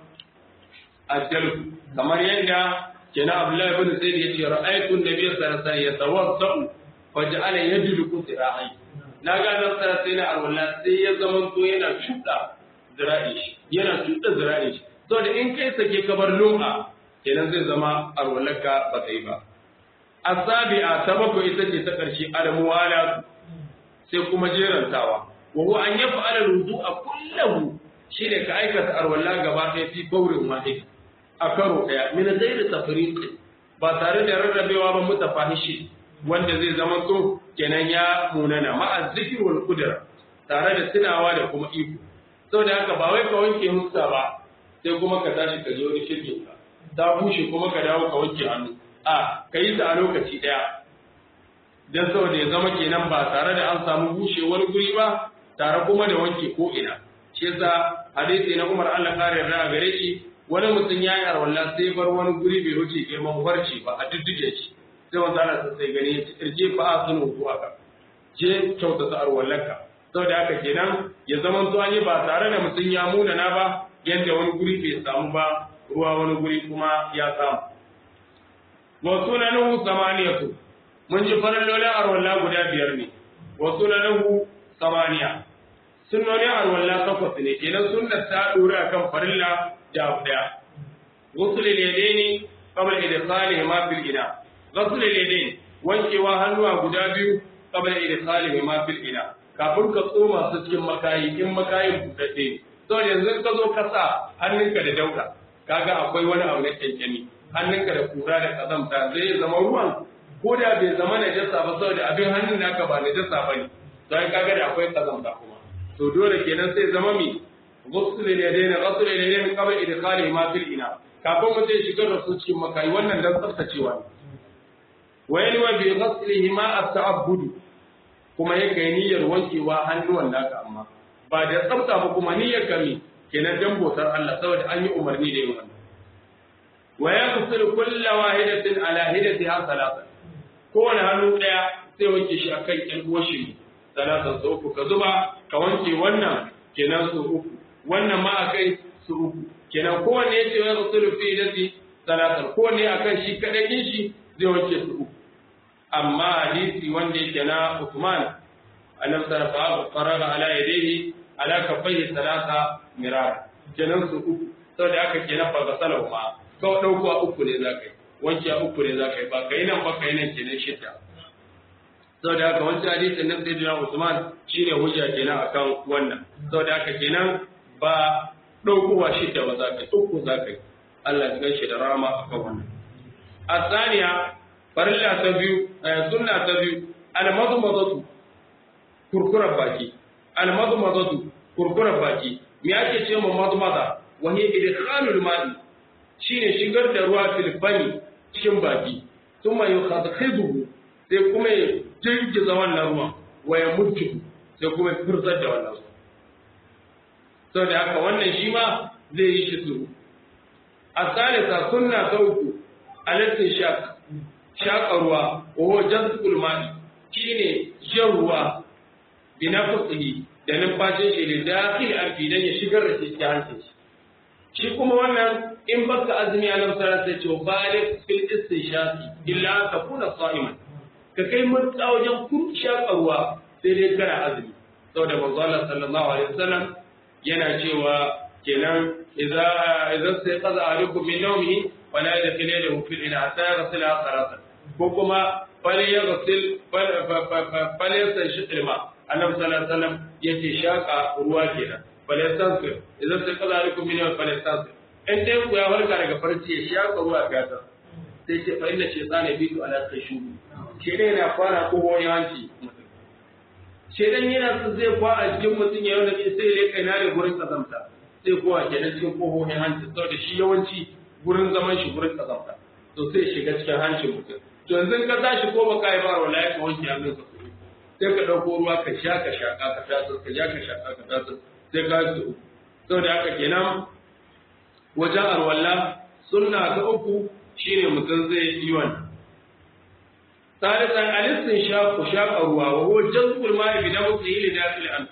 adalku kamar yadda kenan Abdullahi ibn Zaid yace ra'aytu an-nabiy sallallahu alaihi wasallam yatawaddau faj'ala yadluku zira'i na ga nan sai na alwala sai ya zama to yana shuda zira'i shi yana shuda zira'i shi to da in kai sake kabar lum'a kenan zai zama alwalaka ba ta yi ba asabi'a ta bakwai ita ce ta karshe almuwala sai kuma jerantawa wa huwa an yaf'ala al-wudu'a kullahu shine ka aikata alwala gaba ɗaya fi baurin wahid a karo ɗaya min ghairi tafriq ba tare da rarrabewa ba mutafahishi wanda zai zama to kenan ya munana ma'a zikir wal qudra tare da tunawa da kuma iko saboda haka ba wai ka wanke huska ba sai kuma ka tashi ka je wani shirkin ka ta bushe kuma ka dawo ka wanke hannu a ka yi ta a lokaci ɗaya dan saboda ya zama kenan ba tare da an samu bushewar guri ba tare kuma da wanke ko ina shi yasa hadisi na Umar Allah kare ra gare shi wani mutum ya yi arwallah sai bar wani guri bai wuce girman farci ba a dudduke shi sai wanda ana sai gani ya irje fa a sunu zuwa ka je kyauta ta arwallanka saboda haka kenan ya zama to an yi ba tare da mutum ya muna na ba yadda wani guri bai samu ba ruwa wani guri kuma ya samu wa sunanuhu samaniyatu mun ji farallolin arwallah guda biyar ne wa sunanuhu samaniya sunnonin arwallah takwas ne kenan sunnar ta dora kan farilla da abu daya غسل اليدين قبل إدخالهما في الإناء غسل اليدين wankewa hannuwa guda biyu qabla idkhalihima fil ina kafin ka tsoma su cikin makayi in makayin budadde to yanzu ka zo ka sa hannunka da dauka kaga akwai wani abu na kyankyami hannunka da kura da kazamta zai zama ruwan ko da bai zama najasa ba saboda abin hannun naka ba najasa bane sai kaga da akwai kazamta kuma to dole kenan sai zama mi غسل اليدين غسل اليدين قبل ادخالهما في الاناء kafin mutum ya shigar da su cikin makayi wannan dan tsaftacewa ne wa yanwa bi ghaslihima at-ta'abbud kuma ya kai niyyar wankewa hannuwan naka amma ba da tsafta ba kuma niyyar kami kenan dan botar Allah saboda an yi umarni da yin wannan wa yaghsilu kullu wahidatin ala hidatiha salatan kowane hannu daya sai wanke shi akan ƴan uwashi salatan sau uku ka zuba ka wanke wannan kenan su uku wannan ma akai su uku kenan kowanne ya ce wa rasulu fi dati salatan kowanne akan shi kadai din shi zai wanke su uku amma hadisi wanda yake na Uthman annabi sallallahu alaihi wasallam ala yadihi ala kaffaihi salasa mirar kenan su uku saboda haka kenan fa gasalahu ma kawai dauko uku ne zakai wanke uku ne zakai ba kai nan ba kai nan kenan shidda saboda haka wancan hadisin nan sai da Usman shine hujja kenan akan wannan saboda haka kenan ba ɗaukowa shidda ba za ka uku za ka yi Allah ya ganshi da rama akan wannan asaniya farilla ta biyu sunna ta biyu almadmadatu kurkurar baki almadmadatu kurkurar baki me ake ce ma madmada wa hiya idkhalul ma'i shine shigar da ruwa fil fani cikin baki thumma yukhadhibuhu sai kuma ya jirgiza wannan ruwan wa ya mutu sai kuma ya furzar da wannan ruwan sau da haka wannan shi ma zai yi shi suru a salisa sunna ta uku alattin shaq shaƙa ruwa wa jazbul ma'i shine jan ruwa bi nafsihi da numfashin shi da dakhil arfi dan ya shigar da shi cikin hancin shi shi kuma wannan in baka azumi a nan sai sai ce balik fil istinshaqi illa takuna sa'iman ka kai mutsa wajen kun shaƙa ruwa sai dai kana azumi saboda manzo Allah sallallahu alaihi wasallam yana cewa kenan idza idza sai qaza alaikum min nawmihi fala yadkhil yadahu fil ina hatta yaghsila thalathan ko kuma fala yaghsil fala yastanshit ilma annabi sallallahu alaihi wasallam yace shaka ruwa kenan fala yastansir idza sai qaza alaikum min nawmihi fala yastansir in dai ku ya farka daga farci ya shaka ruwa fiyata sai ce fa inna shaytana bitu ala kashubi shi ne na fara koho yawanci shedan yana so zai kwa a jikin mutum ya yana sai ya kai na da gurin kazamta sai kowa kenan cikin kohohin hanci saboda shi yawanci gurin zaman shi gurin kazamta to sai shiga cikin hancin mutum to yanzu ka tashi ko baka yi ba wallahi ka wanke hannun ka sai ka dauko ruwa ka sha ka shaka ka taso ka ja ka shaka ka taso sai ka yi saboda haka kenan wajen arwalla sunna ta uku shine mutum zai yi wannan ثالثا الاستنشاق شاق الروا وهو جذب الماء بنفسه لداخل الانف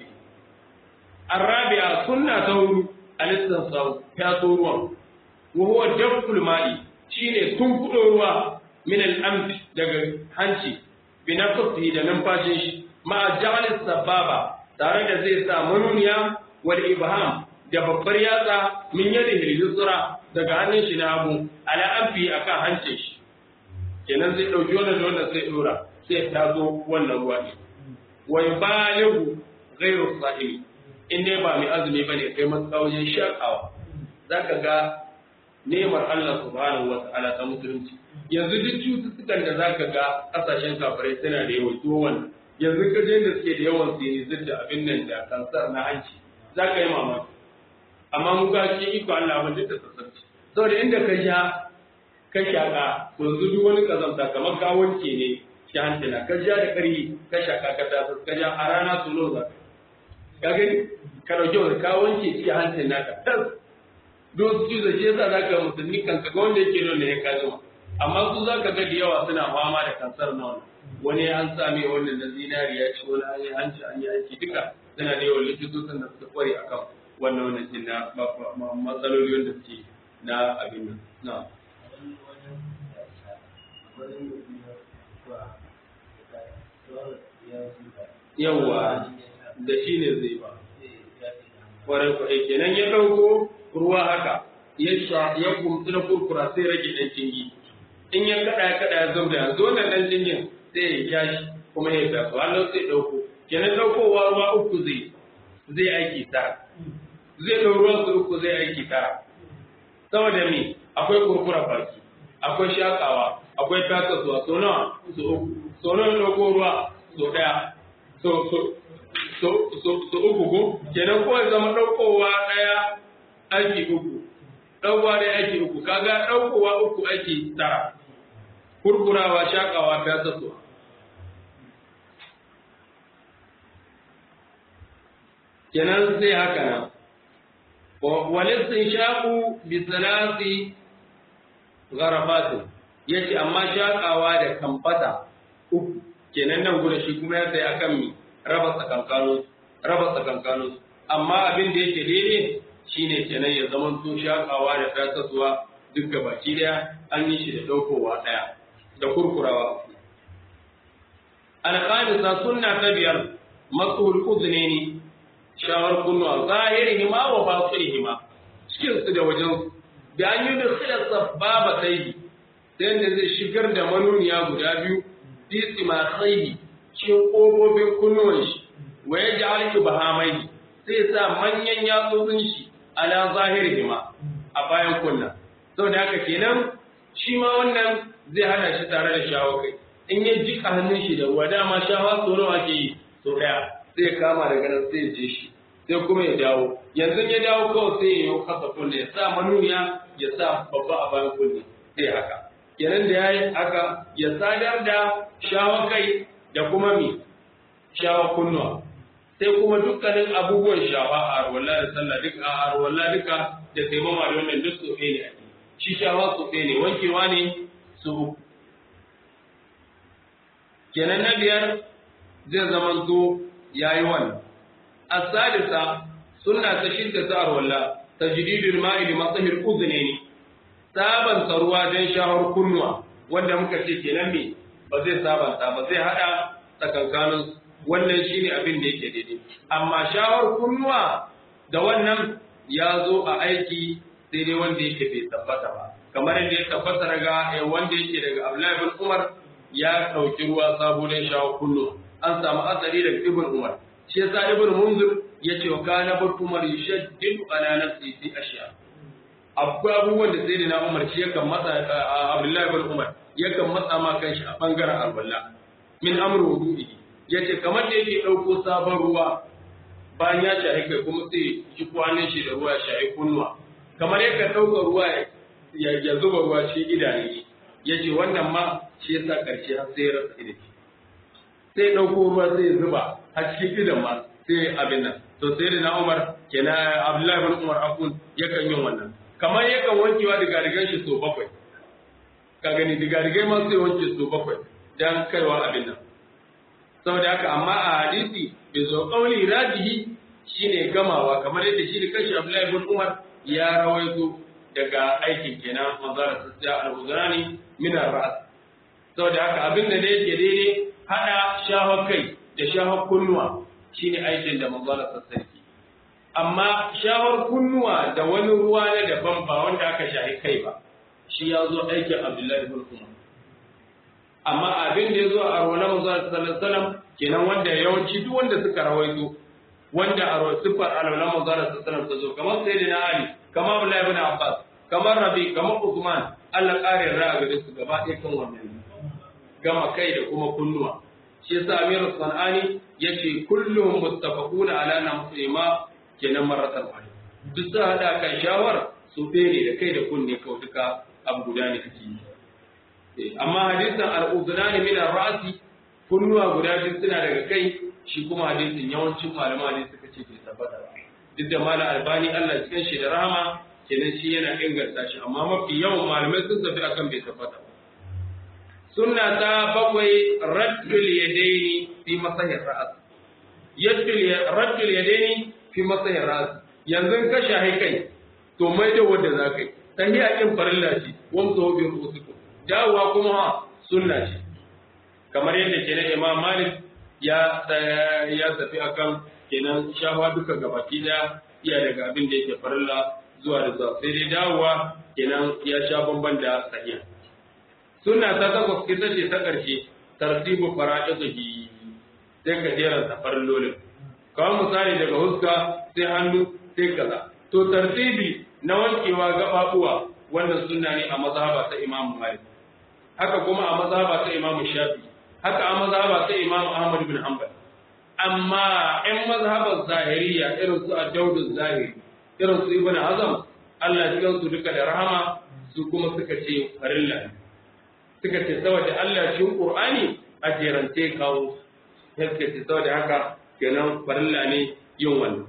الرابعه سنه تور الاستنشاق يا توروا وهو جذب الماء shine tunkuɗo ruwa min al-amf daga hanci bi nafsihi da numfashin shi ma ja'alis sababa tare da zai sa manuniya wal ibham da babbar yatsa min yadihi al-yusra daga hannun shi na hagu ala amfi akan hancin shi kenan zai ɗauki wannan da wannan sai ɗora sai ta zo wannan ruwa ne wa yubaligu ghayru sa'im in dai ba mai azumi bane kai matsawajin shakawa zaka ga nemar Allah subhanahu wa ta'ala ta musulunci yanzu duk cututtukan da zaka ga kasashen kafirai suna da yawan to wannan yanzu ka je da suke da yawan sinizir da abin nan da kansar na hanci zaka yi mamaki amma mu ga shi iko Allah mun duk da sassarci saboda inda ka sha ka shaƙa yanzu duk wani ƙazanta kamar ka wanke ne shi hancina ka ja da ƙarfi ka shaƙa ka tasa ka ja a rana su lo za ka gani ka ɗauki wani ka wanke shi hancin naka tas don su cizo shi yasa za ka musulmi kan ka ga wanda yake nuna ya ka jima amma su za ka ga da yawa suna fama da kansar na wannan wani an same wannan na zinariya ci wani an yi hanci an yi aiki duka suna da yawan likitocin da suka kware akan wannan wannan cin na matsaloli wanda suke na abin nan na'am yawwa da shi ne zai ba kwarai kwarai kenan ya ɗauko ruwa haka ya sha ya kumtsi na kurkura sai rage ɗan jingi in ya kaɗa ya kaɗa ya zauda yanzu wannan ɗan jingin sai ya ja shi kuma ya taso Allah sai ɗauko kenan ɗaukowa ruwa uku zai zai aiki tara zai ɗau ruwan su uku zai aiki tara saboda me akwai kurkura baki akwai shakawa akwai tasasuwa so nawa so uku so nawa ɗauko ruwa so ɗaya so so so so so uku ko kenan ko ya zama ɗaukowa ɗaya aiki uku ɗaukowa ɗaya aiki uku kaga ɗaukowa uku aiki tara kurkurawa shakawa tasasuwa kenan sai haka nan walistin shaku bi salasi garafatin yace amma shakawa da kamfata uku kenan nan guda shi kuma ya sai akan mi raba tsakankano raba tsakankano amma abin da yake daidai shine kenan ya zama to shakawa da tasasuwa duk gabaki daya an yi shi da daukowa daya da kurkurawa alqanisa sunna ta biyar masul uznaini shawar kunnuwa zahirihima wa batinihima cikin su da wajen da an yi da khilal sababa sai ta yadda zai shigar da manuniya guda biyu fi tsimatsaihi cikin ƙofofin kunnuwan shi wa ya ja'al ibhamai sai sa manyan yatsotsin shi ala zahirihima a bayan kunna saboda haka kenan shi ma wannan zai hana shi tare da shawo kai in ya jika hannun shi da ruwa dama shawa so nawa ke yi so daya sai kama daga nan sai ya je shi sai kuma ya dawo yanzu ya dawo kawai sai ya yi kasa kunne ya sa manuniya ya sa babba a bayan kunne sai haka kenan da ya yi haka ya sadar da shawa kai da kuma mi shawa kunnuwa sai kuma dukkanin abubuwan shawa a arwalla da sallah duka a arwalla duka da taimama da wannan duk tsofe ne a shi shawa tsofe ne wankewa ne su kenan na biyar zai zamanto ya yi wannan الثالثة سنة تشد تار ولا تجديد الماء لمصه الأذنين saban ruwa don shahar kunnuwa wanda muka ce kenan me ba zai sabanta ba zai hada tsakankanin wannan shine abin da yake daidai amma shawar kunnuwa da wannan ya zo a aiki sai dai wanda yake bai tabbata ba kamar yadda ya tabbata daga wanda yake daga Abdullahi bin Umar ya ɗauki ruwa sabo don shawar kunnuwa an samu asali daga Ibn Umar shi yasa Ibn Munzir ya ce wa kana bin Umar yushaddidu ala nafsi fi ashya akwai abubuwan da sai na Umar shi yakan matsa Abdullahi bin Umar yakan matsa ma kanshi a bangaren alwala min amru wudu'i yace kamar da yake dauko sabon ruwa bayan ya shahi kai kuma sai shi kwanin shi da ruwa shahi kunnuwa kamar yakan dauka ruwa ya zuba ruwa shi idanu yace wannan ma shi yasa karshe har sai ya rasa idanu sai dauko ruwa sai ya zuba a cikin idan ma sai abin nan to sai da na Umar kenan Abdullahi bin Umar akun yakan yin wannan kamar yakan wankewa daga rigan shi so bakwai ka gani digadigai ma sai wanke su bakwai dan kaiwa abin nan saboda haka amma a hadisi bai zo kauli rajihi shine gamawa kamar yadda shi da kanshi Abdullahi ibn Umar ya rawaito daga aikin kenan manzara sassa al-uzrani min ar-ra's saboda haka abin da yake daidai hada shahar kai da shahar kunnuwa shine aikin da manzara sassa yake amma shahar kunnuwa da wani ruwa na daban ba wanda aka shahi kai ba shi ya zo aikin Abdullahi ibn Umar. Amma abin da ya zo a rawanar Musa sallallahu alaihi kenan wanda yawanci duk wanda suka rawaito wanda a sifar alwalar Musa sallallahu ta zo kamar Sayyidina Ali, kamar Abdullahi ibn Abbas, kamar Rabi, kamar Uthman, Allah ƙarin ra'a ga su gaba ɗaya kan wannan gama kai da kuma kunnuwa. Shi yasa Amir Sanani yace kullum muttafaquna ala namsima kenan maratan wahid. Duk sa hada kan shawar su ne da kai da kunne kawai duka abu guda ne kake yi amma hadisin al'udunani min ar-ra'si kunnuwa guda biyu suna daga kai shi kuma hadisin yawancin malama ne suka ce bai tabbata ba duk da mala albani Allah cikin shi da rahama kenan shi yana inganta shi amma mafi yawan malamai sun tafi akan bai tabbata ba sunna ta bakwai raddul yadaini fi masahir ra's yaddul raddul yadaini fi masahir ra's yanzu ka shahi kai to mai da wanda za ka yi tahiya ɗin farilla ce wanda hobi rusuku dawowa kuma ha sunna ce kamar yadda kenan imam malik ya ya tafi akan kenan shawa duka gabaki da iya daga abin da yake farilla zuwa da zuwa sai dai dawowa kenan ya sha bamban da tahiya sunna ta takwas ita ce ta ƙarshe tartibu fara'idihi sai ka jera ta farillolin kawai misali daga huska sai hannu sai kaza to tartibi na wankewa gababuwa wannan sunna ne a mazhaba ta Imam Malik haka kuma a mazhaba ta Imam Shafi haka a mazhaba ta Imam Ahmad bin Hanbal amma ɗan mazhabar zahiriya irin su Ad-Dawud zahiri irin su Ibn Hazm Allah ya su duka da rahama su kuma suka ce farilla suka ce saboda Allah cikin Qur'ani a jerance kawo suka ce saboda haka kenan farilla ne yin wannan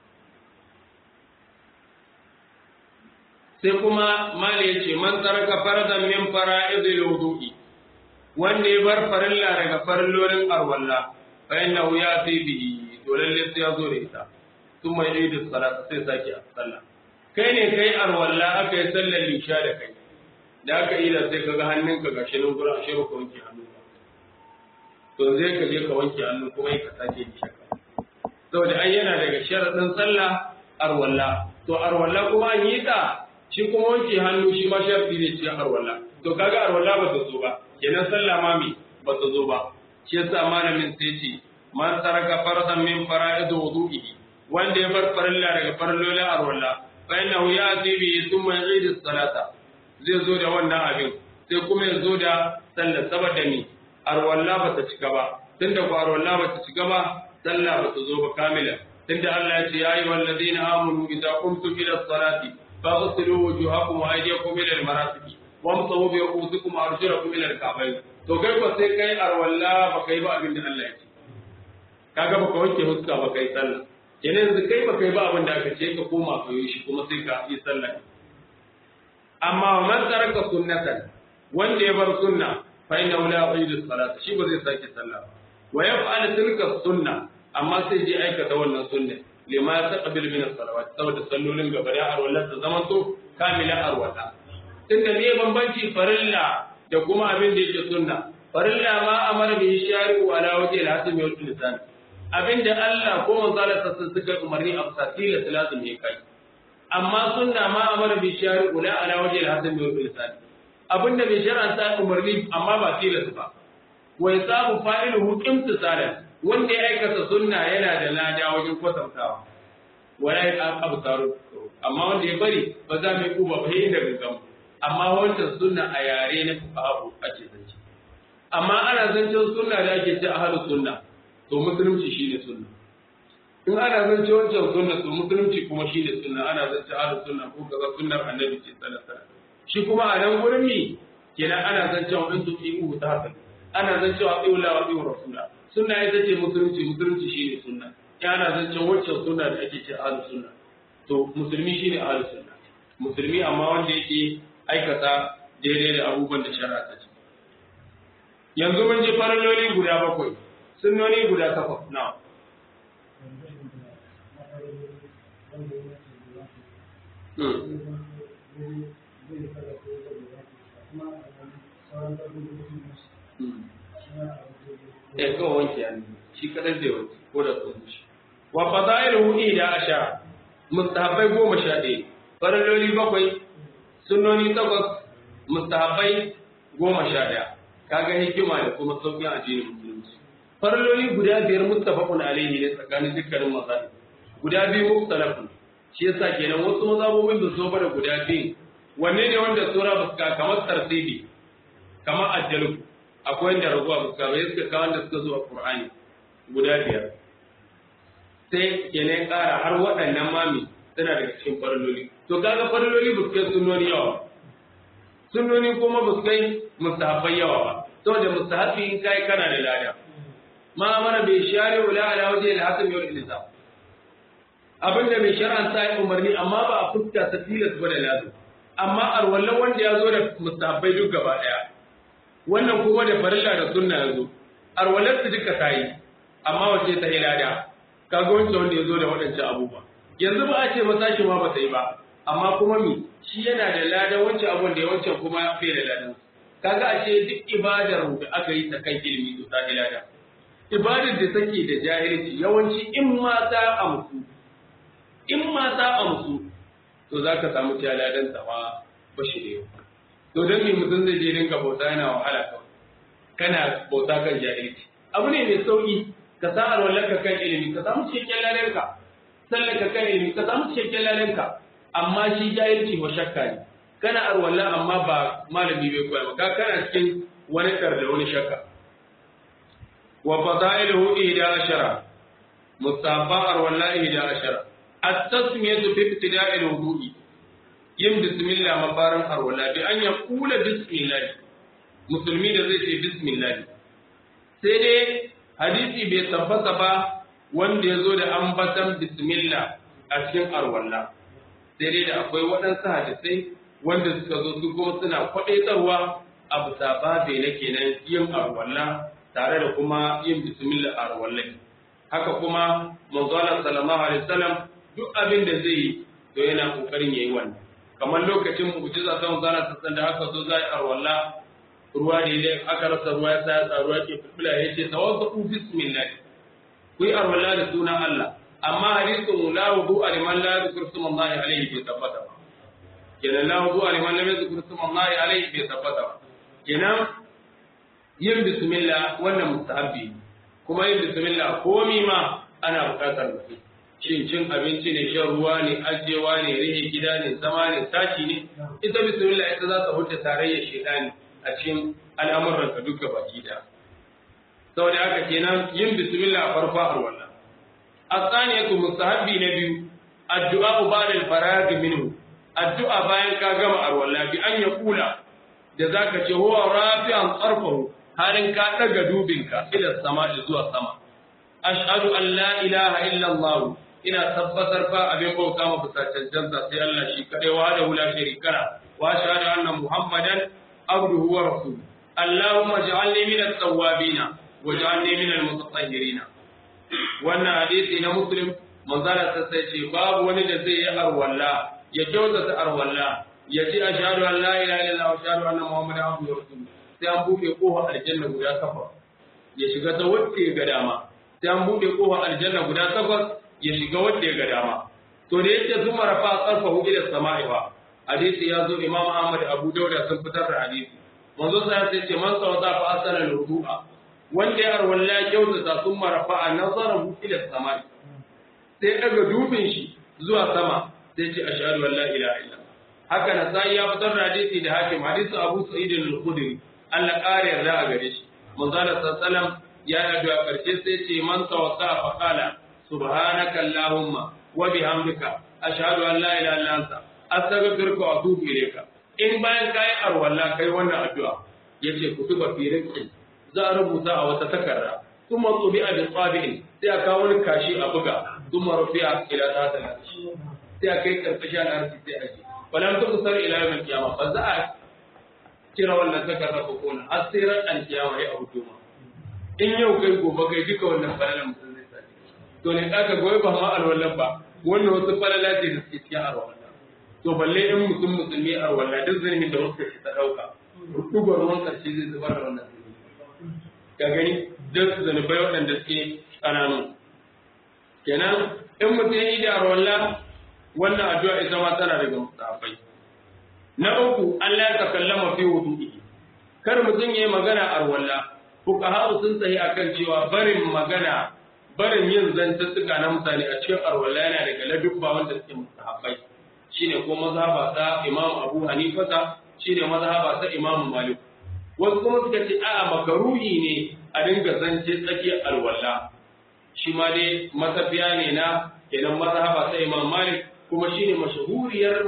sai kuma mali ya ce man taraka faradan min fara'idil wudu'i wanda ya bar farilla daga farillolin arwalla fa innahu yati bihi to lalle sai ya zo da ita sun mai yi da salata sai sake a sallah kai ne kai arwalla aka yi sallar lisha da kai da aka yi da sai kaga hannunka gashi nan gurin ashe ba ka wanke hannu ba to zai ka je ka wanke hannu kuma ka sake lisha saboda an yana daga sharadin sallah arwalla to arwalla kuma an yi ta shi kuma wanke hannu shi ma sharfi ne cikin arwala to kaga arwala ba ta zo ba kenan sallah ma mi ba ta zo ba shi yasa malamin sai ce man taraka fardan min fara'id wudu'ihi wanda ya bar farilla daga farillolin arwala fa innahu ya'ti bi thumma yu'idu salata zai zo da wannan abin sai kuma ya zo da sallah saboda ni arwala ba ta cika ba tunda ko arwala ba ta cika ba sallah ba ta zo ba kamila tunda Allah ya ce ya ayyuhal ladina amanu idza qumtum ila salati فاغسلوا وجوهكم وايديكم الى المرافق وامسحوا برؤوسكم وارجلكم الى الكعبين to kai ko sai kai arwalla ba kai ba abin da Allah ya ce kaga baka wanke huska ba kai sallah kenan yanzu kai ba kai ba abin da aka ce ka koma ka yi shi kuma sai ka yi sallah amma man taraka sunnatan wanda ya bar sunna fa inna la yu'idu salata shi ba zai sake sallah ba wa yaf'al tilka sunna amma sai je aikata wannan sunna lima taqbil min as-salawat saboda sallolin gaba da arwala ta zaman to kamila arwala tunda ne bambanci farilla da kuma abin da yake sunna farilla ma amara bi shari'u ala wajhi al-hatim wa lisan abinda Allah ko manzo Allah sassan suka umarni a fasila lazim ne kai amma sunna ma amara bi shari'u la ala wajhi al-hasan wa al abinda bai shar'anta umarni amma ba tilas ba wa yasabu fa'iluhu imtisalan wanda ya aikata sunna yana da lada wajen kwatantawa wala ya abu taro amma wanda ya bari ba za mu yi kuba ba inda gaggamu amma wancan sunna a yare na fuqaha ake zance amma ana zancen sunna da ake ce ahlus sunna to musulunci shine sunna in ana zance wancan sunna to musulunci kuma shine sunna ana zance ahlus sunna ko kaza sunnar annabi ce sallallahu alaihi wasallam shi kuma a nan gurin mi kenan ana zancen wa in tuqiu ta haka ana zancen wa qiula wa qiu rasula sunna ita ce musulunci musulunci shine sunna ya ana zancen wancan sunna da ake ce ahlus sunna to musulmi shine ahlus sunna musulmi amma wanda yake aikata daidai da abubuwan da shari'a ta ce yanzu mun ji faralloli guda bakwai sunnoni guda takwas na Eh kawai wanke hannu shi kadai zai wanke ko da tsohon shi. Wa fadailu ida asha mustahabbai goma sha ɗaya faralloli bakwai sunnoni takwas mustahabbai goma sha ɗaya kaga hikima da kuma sauƙin addinin musulunci faralloli guda biyar muttafaqun alaihi ne tsakanin dukkanin mazhabi guda biyu mukhtalafun shi yasa kenan wasu mazhabobin da so da guda biyu wanne ne wanda sura ba suka kamar tartibi kamar ajjalu akwai wanda raguwa ba suka bai suka kawo wanda suka zo a qur'ani guda biyar sai kenan ƙara har waɗannan mami suna daga cikin faralloli to kaga faralloli ba su kai sunnoni yawa sunnoni kuma ba su kai mustahabbai yawa ba saboda mustahabbi in kai kana da lada ma mana bai share wala ala waje da hasan yau ilza abinda mai shar'an sa ya umarni amma ba a fuska ta tilas ba da lazu amma arwallan wanda ya zo da mustahabbai duk gaba daya wannan kuma da farilla da sunna ya zo arwallan su duka tayi amma wace ta ilada kaga wancan wanda ya zo da waɗancan abubuwa yanzu ba a ce masa shi ma ba ta yi ba amma kuma mi shi yana da ladan wancan abun da ya wancan kuma bai da ladan kaga ashe duk ibadar da aka yi ta kan ilimi to ta lada ibadar da take da jahilci yawanci in ma ta amsu in ma ta amsu to za ka samu ta ladan ta ma ba shi da yau to don me mutum zai je dinga bauta yana wahala kawai kana bauta kan jahilci abu ne mai sauki ka sa alwalarka kan ilimi ka samu cikakken ladanka sallaka kan ilimi ka samu cikakken ladanka amma shi jahilci wa shakka ne kana arwalla amma ba malami bai koya maka kana cikin wani kar da wani shakka wa fadailuhu ihda ashara mustabba arwalla ihda ashara at-tasmiyatu fi ibtida'i al-wudu'i yin bismillah mafarin arwalla bi an yaqula bismillah musulmi da zai ce bismillah sai dai hadisi bai tabbata ba wanda ya zo da ambatan bismillah a cikin arwalla sai dai da akwai waɗansu hadisai wanda suka zo su kuma suna kwaɗaitarwa a bisa babe na kenan yin arwalla tare da kuma yin bismillah arwalla haka kuma manzo Allah sallallahu alaihi wasallam duk abin da zai yi to yana kokarin yayi wannan kamar lokacin mu'jiza ta manzo Allah sallallahu da aka zo zai arwalla ruwa ne dai aka rasa ruwa ya sa ruwa ke fulfula yace tawassu bismillah ku yi arwalla da sunan Allah amma hadisin la wudu aliman la yadhkur sumallahi alayhi bai tabbata ba kenan la wudu aliman la yadhkur sumallahi alayhi bai tabbata ba kenan yin bismillah wannan mustahabbi kuma yin bismillah komi ma ana buƙatar mutum shin cin abinci ne shan ruwa ne ajewa ne rihe gida ne zama ne tashi ne ita bismillah ita za ta huta tarayyar shedani a cikin al'amuran ka duka baki da saboda haka kenan yin bismillah farko a wannan الثانية مستحب نبي الدعاء بعد الفراغ منه الدعاء bayan ka gama arwalla bi an yaqula da zaka ce huwa rafi'an tsarfahu halin ka daga dubinka ila sama zuwa sama ashhadu an la ilaha illa allah ina tabbatar fa abin bauta ma bisa cancanta sai Allah shi kadai wa da la sharika la wa ashhadu anna muhammadan abduhu wa rasuluhu allahumma ij'alni min at-tawwabin waj'alni min al-mutatahhirin wannan hadisi na muslim manzala ta sai ce babu wani da zai yi arwalla ya kyautata arwalla ya ce ashhadu an la ilaha illallah wa ashhadu anna muhammadan abduhu wa rasuluhu sai an buɗe kofar aljanna guda kafa ya shiga ta wacce ga dama sai an bude kofar aljanna guda takwas ya shiga wanda ya ga dama to da yake zuma rafa karfa ila sama'i ba hadisi ya zo imam ahmad abu dauda sun fitar da hadisi manzo sai ya ce man sawata fa asala ruku'a wanda ya arwalla ya kyautata sun marafa a nazarahu ila sama'i sai daga dubin shi zuwa sama sai ce ashhadu an la ilaha illa haka na sai ya fitar da hadisi da hakim hadisi abu sa'id al-khudri Allah ƙara yarda a gare shi manzo sallallahu ya yi a karshe sai ce man tawassa fa qala subhanaka allahumma wa bihamdika ashhadu an la ilaha illa anta astaghfiruka wa atubu ilayka in bayan kai arwalla kai wannan addu'a yace kutuba fi rizqi za a rubuta a wata takarda kuma tsubi a bi tsabi'in sai a kawo wani kashi a buga kuma rufiya ila ta da sai a kai karkashi a larci sai a ce walam ta kusar ila yawon kiyama ba za a kira wannan takarda ko kona har sai ran alkiyama ya abu ma in yau kai gobe kai duka wannan falalan mutum zai sani to ne ka goyi ba ma alwallan ba wannan wasu falala ce da suke cikin alwallan to balle in mutum musulmi alwallan duk zalimin da wasu ta dauka rukubar ruwan karshe zai zubar da wannan ka gani duk zanubai waɗanda suke ƙananu kenan in mutum ya yi da arwalla wannan addu'a ita ma tana daga mustafai na uku Allah ya takallama fi wudu'i kar mutum ya yi magana arwalla fuqaha sun tsaye akan cewa barin magana barin yin zantuttuka na mutane a cikin arwalla yana daga ladubba wanda suke mustafai shine ko mazhaba ta Imam Abu Hanifa shine mazhaba ta Imam Malik wasu kuma suka ce a'a makaruhi ne a dinga zance tsakiyar alwala shi ma dai matafiya ne na kenan mazhaba ta Imam Malik kuma shine mashahuriyar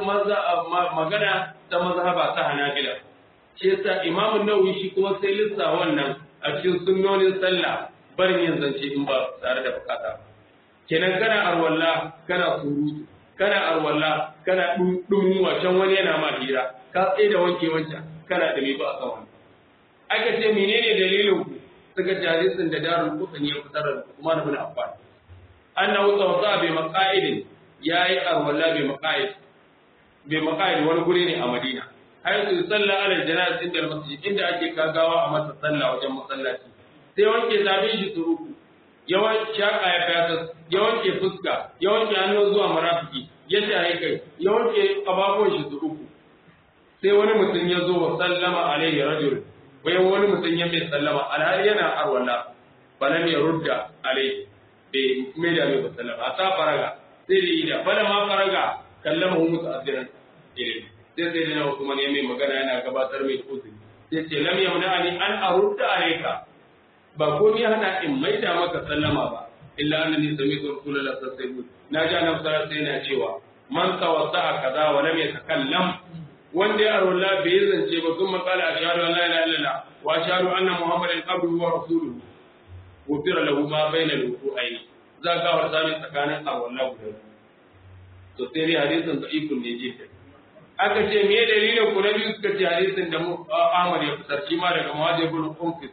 magana ta mazhaba ta Hanabila shi yasa Imam Nawawi shi kuma sai lissa wannan a cikin sunnonin sallah barin yin zance in ba tare da bukata kenan kana arwalla kana surutu kana arwalla kana dumu can wani yana ma hira ka tsaye da wanke wancan kana da mai ba a kan wani aka ce menene dalilin ku suka ji hadisin da darul qutni ya fitar da Umar ibn Affan annahu tawassa bi maqaid yayi arwala bi maqaid bi maqaid wani guri ne a Madina haythu salla ala janaz inda masjid inda ake kagawa a masa sallah wajen masallaci sai wanke zabin shi turuku yawan shaka ya fata ya wanke fuska ya wanke hannu zuwa marafiki ya shaye kai ya wanke kafafuwan shi turuku sai wani mutum ya zo wa sallama alaihi rajul wai wani mutum ya mai sallama alhali yana arwala falam ya rudda alai bai mai da mai sallama a ta faraga sai da ida bala ma faraga kallama hu musu asirin ilimi sai sai da na Usman ya mai magana yana gabatar mai da uzuri sai ce lam yamna ani an arudda alayka ba ko ni hana in mai da maka sallama ba illa annani sami'tu rasulullahi sallallahu alaihi wasallam na ji annabi sallallahu alaihi wasallam cewa man tawassa kaza wa lam yatakallam wanda ya arwala bai zance ba sun makala ashhadu an la ilaha illallah wa ashhadu anna muhammadan abduhu wa rasuluhu gufira lahu ma baina al-wudu'aini za ka warta ne tsakanin arwala guda to sai dai hadisin da ikun ne je aka ce me dalilin ku na biyu suka ce hadisin da Ahmad ya fitar shi ma daga Muhajir bin Qunfis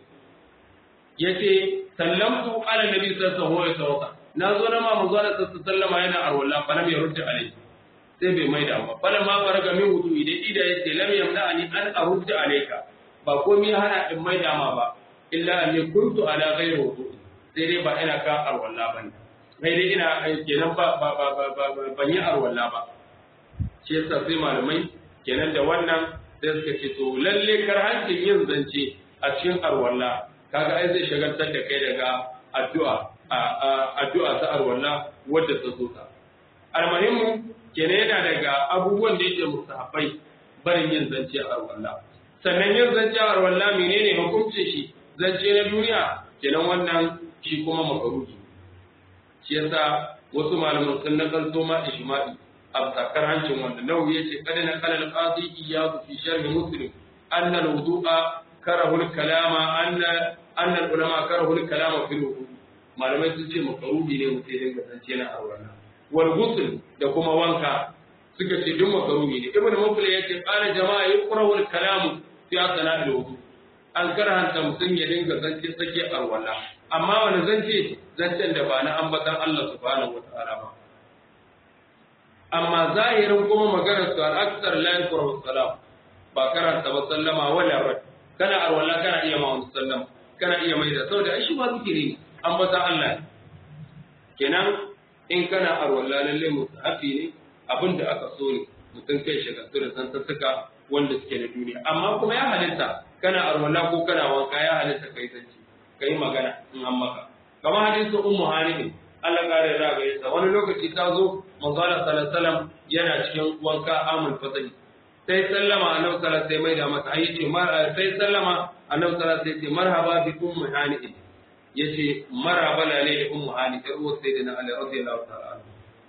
yace sallamtu ala nabi sallallahu alaihi wasallam na zo na ma manzo Allah sallallahu yana arwala fa lam yurda alaihi sai bai maida ba falan ma faraga min wudu idan ida yace lam yamna ani an arudda alayka ba komai hana in maida ma ba illa an kuntu ala ghairi wudu sai dai ba ina ka arwalla bane sai dai ina kenan ba ba ba ba ban yi arwalla ba shi yasa sai malamai kenan da wannan sai suka ce to lalle karhancin yin zance a cikin arwalla kaga ai zai shagaltar da kai daga addu'a addu'a ta arwalla wadda ta zo ta almuhimmu kenan yana daga abubuwan da yake mustahabbai barin yin zance a arwalla sannan yin zance a arwalla menene hukuncin shi zance na duniya kenan wannan shi kuma makaruhi shi yasa wasu malaman sun nakalto ma ijma'i a sakar hancin wanda nawawi yace kada na kalal qadi iyadu fi sharh muslim anna al-wudu'a karahu al-kalama anna anna al-ulama karahu al-kalama fi al-wudu malamai sun ce makaruhi ne mutum ya dinga zance na arwalla wal ghusl da kuma wanka suka ce duk makaruhi ne ibnu mufli yace qala jama'a yuqrahu al kalam fi asna al wudu an karhanta mutum ya dinga zance sake arwala amma wani zance zancen da ba na ambatan Allah subhanahu wataala ba amma zahirin kuma maganar su al aksar la yuqrahu salam ba karanta ba sallama wala rad kana arwala kana iya ma wani sallama kana iya mai da saboda shi ba zikiri ne ambatan Allah kenan in kana arwalla lalle mustahabi ne abinda aka so ne mutum kai shagaltu da santattuka wanda suke na duniya amma kuma ya halitta kana arwalla ko kana wanka ya halitta kai zanci kai magana in an maka kamar hadisin ummu hani Allah kare ra ga yasa wani lokaci ta zo manzo Allah sallallahu alaihi wasallam yana cikin wanka amul fatani sai sallama annabi sallallahu alaihi mai da masa ai yace sai sallama annabi sallallahu alaihi wasallam marhaba bi ummu hani yace marhaba lale da ummu hani ta uwar sayyidina Ali radiyallahu ta'ala anhu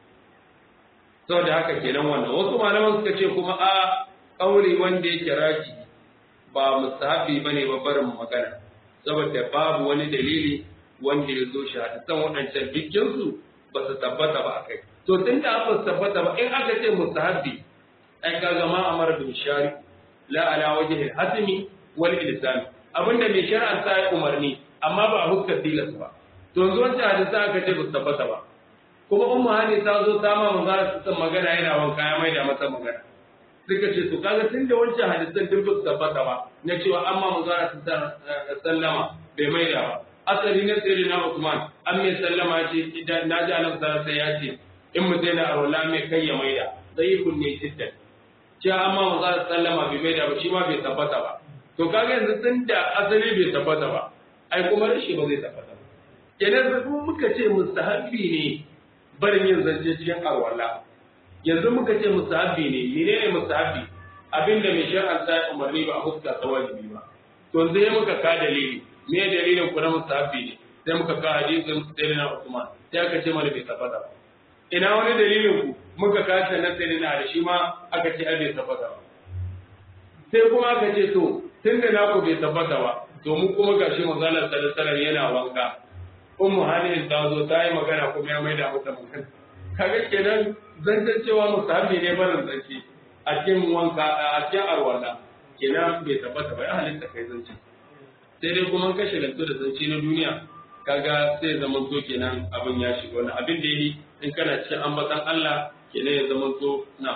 saboda haka kenan wannan wasu malaman suka ce kuma a kauli wanda yake raji ba mustahabi bane ba barin magana saboda babu wani dalili wanda ya zo shi hadisan waɗancan dukkansu ba su tabbata ba a kai to tun da ba su tabbata ba in aka ce mustahabi ai kaga ma amara bin shari la ala wajhi al-hasmi wal ilzam abinda mai shari'a ta yi umarni amma ba a huskar tilas ba to yanzu wancan hadisa aka ce ba su tabbata ba kuma ummu hani ta zo ta ma manzo ta magana yana wanka ya maida masa magana suka ce to kaga tun da wancan hadisan duk ba su tabbata ba na cewa amma manzo ta sallama bai maida ba asali na sirri na Usman an mai sallama ce idan na ji annabi sallallahu alaihi ya ce in mu daina arwala mai kai ya maida zai kunne jiddan cewa amma manzo sallama bai maida ba shi ma bai tabbata ba to kaga yanzu tun da asali bai tabbata ba ai kuma rashi ba zai tabbata ba kenan sai muka ce mustahabbi ne barin yin zance cikin arwala yanzu muka ce mustahabbi ne menene mustahabbi abinda mai shar'an ta umarni ba a huska ta wajibi ba to yanzu ya muka ka dalili me dalilin ku na mustahabbi ne sai muka ka hadisin sayyidina Usman sai aka ce mana bai tabbata ba ina wani dalilin ku muka ka ta na sayyidina da shi ma aka ce ai bai tabbata ba sai kuma aka ce to tunda naku bai tabbata ba to mu kuma gashi manzo Allah sallallahu alaihi yana wanka ummu halin ta zo ta yi magana kuma ya maida mata magana kaga kenan zancen cewa musahabi ne barin zance a cikin wanka a cikin arwala kenan bai tabbata ba ya halitta kai zance sai dai kuma kashe lantu da zance na duniya kaga sai zama to kenan abin ya shiga wani abin da yi in kana cikin ambatan Allah kenan ya zama to na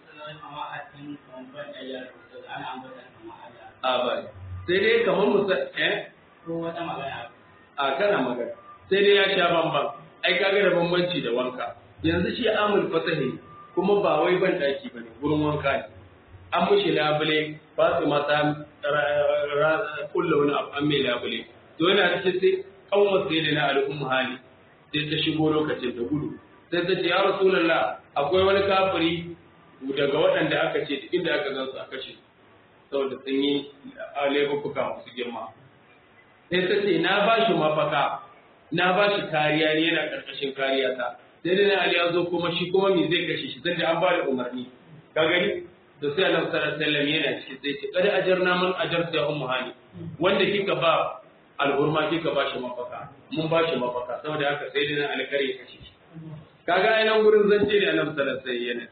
a ba sai dai kamar musa eh
ko wata magana
a kana magana sai dai ya sha bamban ai kaga da bambanci da wanka yanzu shi amul fatahi kuma ba wai ban daki bane gurin wanka ne an mushi labule ba su mata kulla wani abu an mai labule to yana cikin sai kanwar sai da na al'umma hali sai ta shigo lokacin da gudu sai ta ce ya rasulullah akwai wani kafiri daga waɗanda aka ce duk inda aka gansu a kashe saboda sun yi laifuka masu girma sai ta ce na ba shi mafaka na ba shi kariya ne yana ƙarƙashin kariya ta sai dai Ali ya zo kuma shi kuma me zai kashe shi sai da an ba da umarni ka gani to sai Allah sallallahu alaihi wasallam yana cikin sai ce kada ajarna man ajarta ya ummu hani wanda kika ba alhurma kika ba shi mafaka mun ba shi mafaka saboda haka sai dai Ali kare ya kashe shi kaga ai nan gurin zance ne Annabi sallallahu alaihi wasallam yana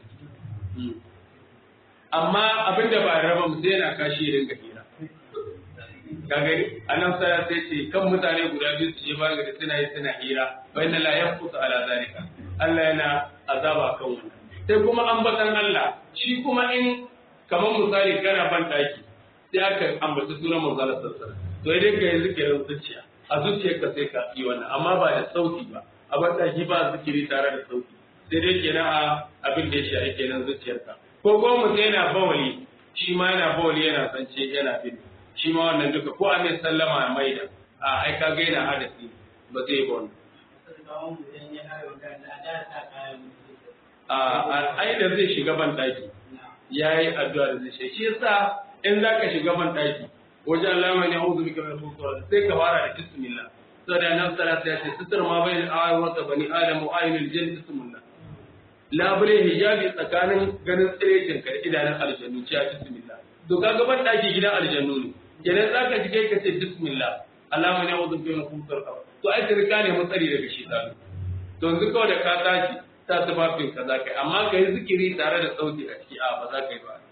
amma abinda ba raba mu sai yana kashi ringa hira ka gani anan sai sai ce kan mutane guda biyu su je bayan gari suna yi suna hira fa inna la yaqutu ala zalika Allah yana azaba kan wannan sai kuma ambatan Allah shi kuma in kamar misali kana ban daki sai aka ambaci sunan manzo Allah sallallahu alaihi to idan ka yi zikirin zuciya a zuciyarka sai ka yi wannan amma ba da sauti ba a ban daki ba zikiri tare da sauti sai dai kenan a abin da ya shi kenan zuciyarka ko kuma mutum yana bawali shi ma yana bawali yana sance yana bin shi ma wannan duka ko a mai sallama a maida a ai ka ga yana hadasi ba zai ba wannan a ai da zai shiga ban daki yayi addu'a da zai shi yasa in zaka shiga ban daki wajen lama ne a'udhu bika min shaitanir sai ka fara da bismillah saboda nan salatu ya ce sitar ma bayin ayyuka bani adam wa ayyul jinn bismillah labule hijabi tsakanin ganin tsirecin ka da idanun aljannu ce a bismillah to kaga ban daki gidan aljannu ne kenan zaka ji kai ka ce bismillah Allahumma ne wudu bi nufusul qaw to ai ka rika ne matsari daga shi zalu to yanzu kawai da ka tashi ta tufafin ka za ka yi amma ka yi zikiri tare da sauti a ciki a ba za ka yi ba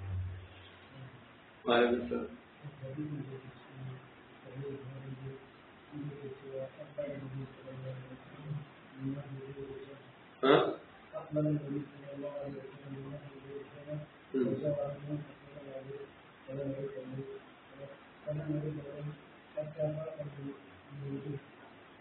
Huh?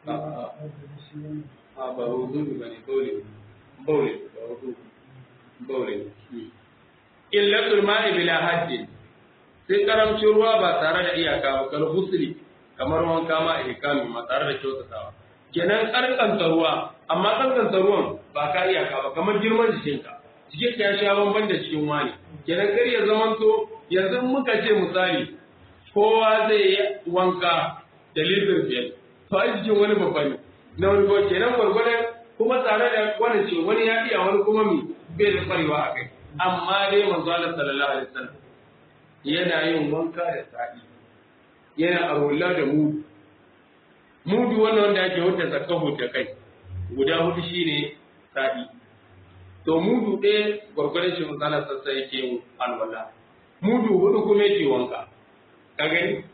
a ba wudu ba ne baule baule ba wudu baule illatul ma'i bila haddin sai karamcin ruwa ba tare da iyaka ba kal husri kamar wanka ma ihkami ma tare da kyautatawa kenan kankanta ruwa amma kankanta ruwan ba ka iyaka ba kamar girman jikinka jikinka ya sha bamban da cikin wani kenan kar ya zamanto yanzu muka ce misali kowa zai yi wanka da litir biyar to a jikin wani babba ne na wani ko kenan gwargwadon kuma tare da wani ce wani ya iya wani kuma mi bai da kwarewa a kai amma dai manzo Allah sallallahu alaihi wasallam yana yin wanka da sa'i yana arulla da mudu mudu wannan wanda ake wuce zakka da kai guda hudu shine sa'i to mudu ɗaya gwargwadon shi misalan sassa yake yin alwala mudu hudu kuma yake wanka ka gani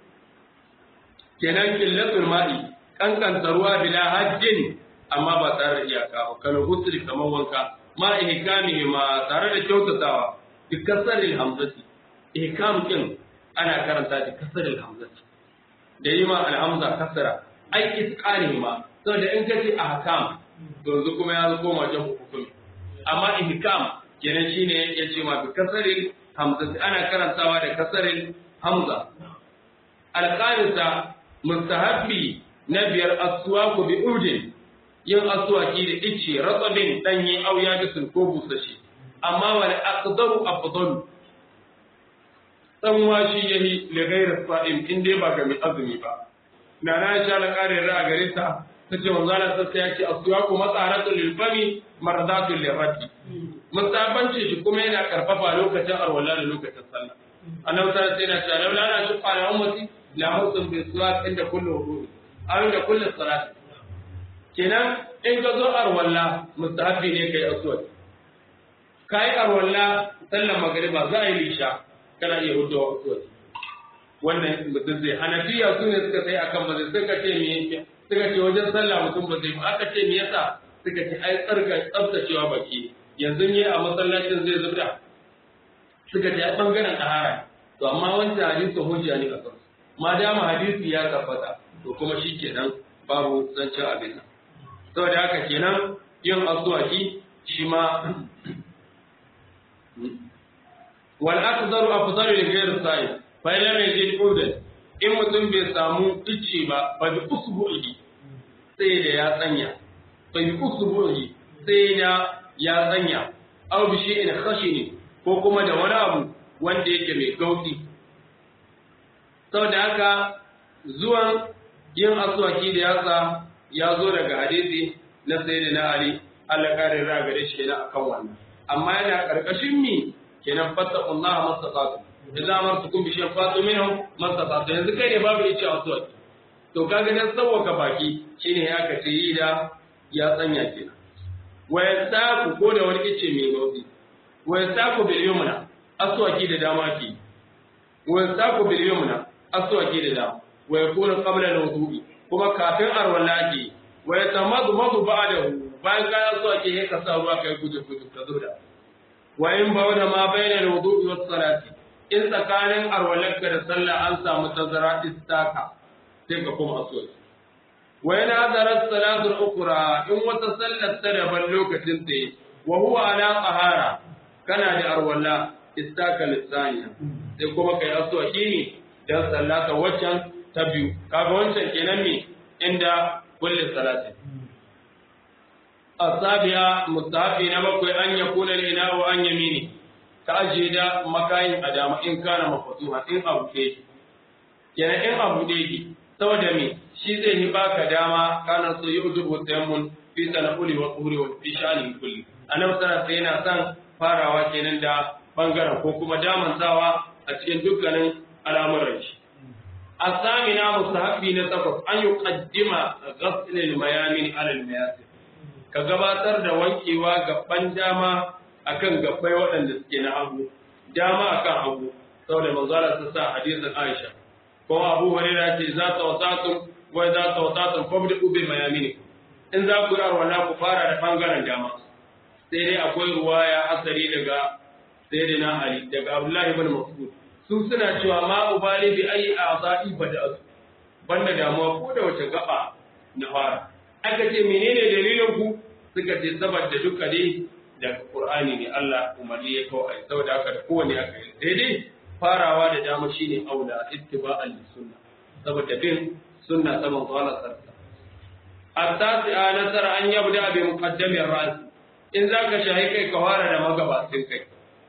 kenan killatul ma'i kankanta ruwa bila hajjin amma ba tare da iyaka ba kana husri kamar wanka ma ihkami ma tare da kyautatawa bi kasaril hamzati ihkam din ana karanta da kasaril hamzati da yi ma alhamza kasara ai isqani ma saboda in kace ahkam yanzu kuma ya koma jan hukumi amma ihkam kenan shine yace ma bi kasaril hamzati ana karantawa da kasaril hamza alqanisa mustahabbi na biyar aswaku bi udin yin aswaki da ice ratsabin danye au ya bisul ko busashi amma wal aqdaru afdalu dan washi yahi li ghayri sa'im in dai ba ga mai azumi ba na na sha la kare ra gare ta tace manzo Allah sai ya ce aswaku matsaratu lil fami maradatu lil rati musabanci shi kuma yana karfafa lokacin arwala da lokacin sallah annabi sallallahu alaihi wasallam ya ce laula ana shuqa ala ummati la husn bi suwak inda kullu wudu aw inda kullu salat kenan in ka zo arwalla mustahabbi ne kai aswad kai arwalla sallar magriba za a yi lisha kana iya hudu aswad wannan mutum zai hanafiya su ne suka sai akan ba zai suka ce me suka ce wajen sallah mutum ba zai ba aka ce me yasa suka ce ai tsarka tsaftacewa baki yanzu ne a masallacin zai zubda suka ce ai bangaren ɗahara to amma wancan hadisin hujja ne a kansu ma dama hadisi ya tabbata to kuma shi kenan babu zancen abin nan saboda haka kenan yin aswaki shi ma wal aqdaru afdalu li ghayri sa'i fa lam yajid udan in mutum bai samu icce ba fa bi usbu'i sai da ya tsanya fa bi usbu'i sai da ya tsanya aw bi shay'in khashini ko kuma da wani abu wanda yake mai gauti saboda haka zuwan yin aswaki da yatsa ya zo daga hadisi na sayyidina ali Allah kare ra gare shi kenan akan wannan amma yana karkashin mi kenan fattaqullaha mastata'tu idza amartukum bi shay'in fatu minhu mastata'tu yanzu kai ne babu yace aswaki to kaga dan sawwaka baki shine ya ka ce yi da ya tsanya kenan wa yasaku ko da wani ice mai gauzi wa yasaku bil yumna aswaki da dama ke wa yasaku bil yumna aswaki da dama wa yakunu qabla al-wudu'i kuma kafin arwala ke wa yatamadu madu ba'dahu bayan ka aswaki sai ka sa ruwa kai guje guje ka zuda wa in bawda ma bayna al-wudu'i was salati in tsakanin arwalarka da sallah an samu tazara istaka sai ka kuma aswaki wa yana hadara salatu al-ukhra in wata sallar ta daban lokacin ta yi wa huwa ala qahara kana da arwala istaka lisaniya sai kuma kai aswaki ne dan sallata waccan ta biyu kaga wancan kenan ne inda kulli salatin asabiya mustahabi na bakwai an ya kula ina wa an yamini ka ajiye da makayin a dama in kana mafatuha in abu ke kenan in abu ke ki saboda me shi zai yi baka dama kana so yi uzubu tayammun fi sana'uli wa tuhuri wa fi sha'ani kulli annabi sallallahu alaihi yana son farawa kenan da bangaren ko kuma damantawa a cikin dukkanin al'amuran shi الثامنة مستحب نتفق أن يقدم غسل الميامين على المياسر كغباتر da wankewa gaban dama akan gabbai waɗanda suke na hagu dama akan hagu saboda manzo Allah ta sa hadisin Aisha ko Abu Hurairah ce za ta wasatum wa za ta wasatum fabdu bi mayamin in za ku yi arwala ku fara da bangaren dama sai dai akwai ruwaya asari daga sayyidina Ali daga Abdullah ibn Mas'ud su suna cewa ma ubali bi ayi a'za'i bada'atu banda damuwa ko da wace gaba na fara aka ce menene dalilin ku suka ce saboda duka dai daga Qur'ani ne Allah umarni ya kawo ai saboda haka da kowane aka yi sai dai farawa da dama shine aula ittiba'an sunna saboda bin sunna ta manzo Allah sallallahu التاسعة نصر أن يبدأ بمقدم الرأس إن ذاك شهيك كوارا مغباتين كي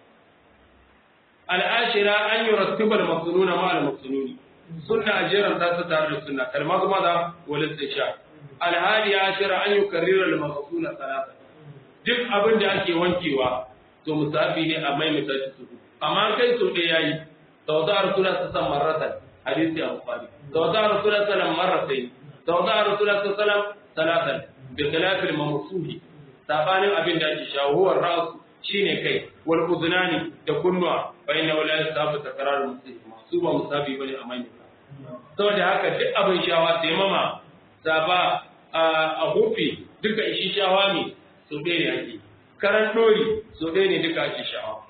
العاشرة أن يرتب المصنون مع المصنون سنة أجيرا تاسة تارد السنة كالمغمضة والاستشاء الهادي عشرة أن يكرر المغسول ثلاثة duk abin da ake wankewa to musafi ne a maimaita shi su amma kai so ɗaya yayi sau da rasulullah sallallahu alaihi wasallam marratan hadisi a bukhari sau da rasulullah sallallahu alaihi wasallam marratayn توضع رسول الله صلى الله عليه وسلم ثلاثا بخلاف الممسوح sabanin abin da ake shawo huwa ra'su shine kai wal udunani da kunnuwa fa inna la yasabu takraru muslim su ba musabi bane a mai saboda haka duk abin shawa sai mama saba a hufi duka ishi shawa ne so ɗaya ne ake karan dori so ɗaya ne duka ake shawa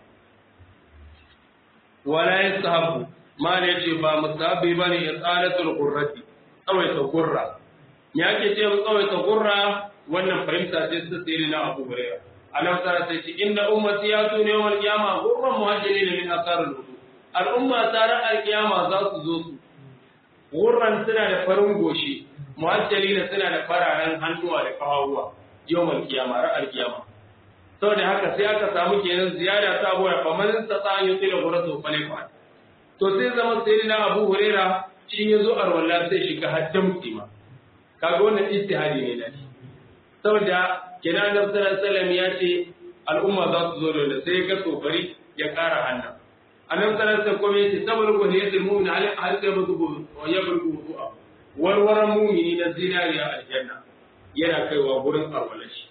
wala yasabu ma ne ce ba musabi bane isalatul qurrati tsawaita gurra ya ke ce mu tsawaita gurra wannan fahimta ce ta tsiri na Abu Hurairah anan tsara sai ce inna ummati ya tu ne wal qiyama gurran muhajirin min asarul wudu al'umma tsara al-qiyama za su zo su gurran suna da farin goshi muhajirin suna da fararen hannuwa da kawawa yawmal qiyama ra al-qiyama saboda haka sai aka samu kenan ziyada ta boya fa man ta an yi tsira gurratu fa ne to sai zama sai na Abu Hurairah shi ya zo arwalla sai shiga haddan kima kaga wannan ijtihadi ne da shi saboda kenan da sallallahu ya ce al'umma za su zo da sai ga tsofari ya kara hannu annabi sallallahu alaihi wasallam ya ce tabarku ne yadda mu'min hal hal da bugu wa yabruku ru'a warwaran mu'mini na zinariya aljanna yana kaiwa gurin arwalla shi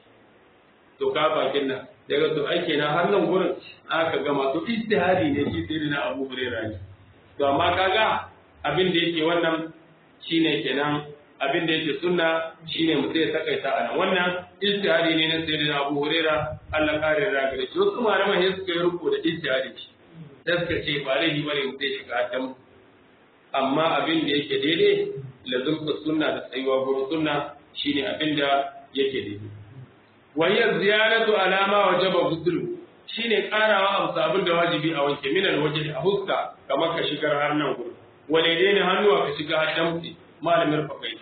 to ka bakin nan daga to ake na har nan gurin aka gama to ijtihadi ne shi sai na Abu Hurairah ne to amma kaga abin da yake wannan shine kenan abin da yake sunna shine mutum ya takaita a nan wannan ijtihadi ne na sayyidina Abu Huraira Allah kare da gare shi wasu malaman sai suka yi ruko da ijtihadi shi sai suka ce ba laifi bane mutum ya shiga adam amma abin da yake daidai lazumta sunna da tsayuwa gurin sunna shine abin da yake daidai wa hiya ziyaratu alama wajaba ghuslu shine karawa abu abin da wajibi a wanke minal wajhi a huska kamar ka shigar har nan gurin walaidai ne hannuwa ka shiga damtse malamin fakai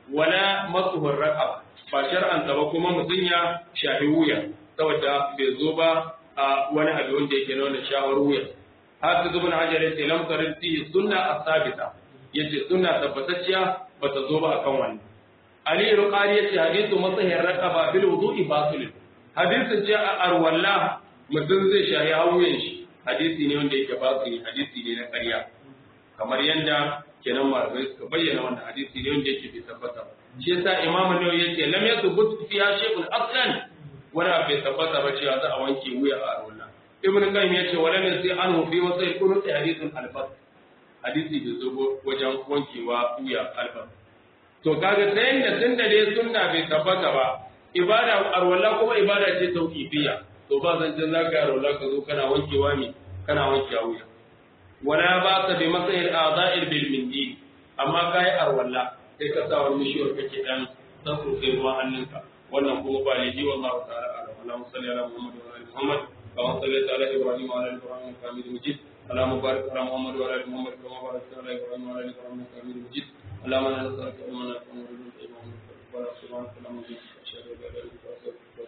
wala masuhur raqaba ba shar'an ba kuma mutum ya shafi wuya saboda bai zo ba a wani abu wanda yake nuna shawar wuya haka zubin hajar yace lam tarin fi sunna asabita yace sunna tabbatacciya bata zo ba akan wannan ali ruqari yace hadithu masahir raqaba bil wudu'i batil hadisin ce a arwalla mutum zai shahi wuyan shi hadisi ne wanda yake batil hadisi ne na ƙarya kamar yadda kenan malamai suka bayyana wannan hadisi ne wanda yake bai tabbata ba shi yasa imamu nawawi yace lam yathbut fi shay'un aslan wala bai tabbata ba cewa za a wanke wuya a arwalla ibn qayyim yace wala min sai anhu fi wasai kunut hadithun alfas hadisi bai zo wajen wankewa wuya alfas to kaga ta yanda tunda dai sunna bai tabbata ba ibada arwalla kuma ibada ce tauqifiyya to ba zan jin zaka arwalla ka zo kana wankewa ne kana wankewa wuya wala ba ta bi matsayin a'za'il bil mindi amma kai arwalla sai ka sa wani mishiyar kake dan dan sai ruwan hannunka wannan kuma ba liji wallahu ta'ala ala Allahumma salli ala Muhammad wa ala Muhammad kama sallaita ala Ibrahim wa ala Ibrahim innaka Hamidum Majid اللهم بارك على محمد وعلى ال محمد كما باركت على ابراهيم وعلى ال ابراهيم انك حميد مجيد اللهم انا نسالك علما نافعا ورزقا طيبا وعملا سبحانك اللهم وبحمدك اشهد ان لا اله الا انت استغفرك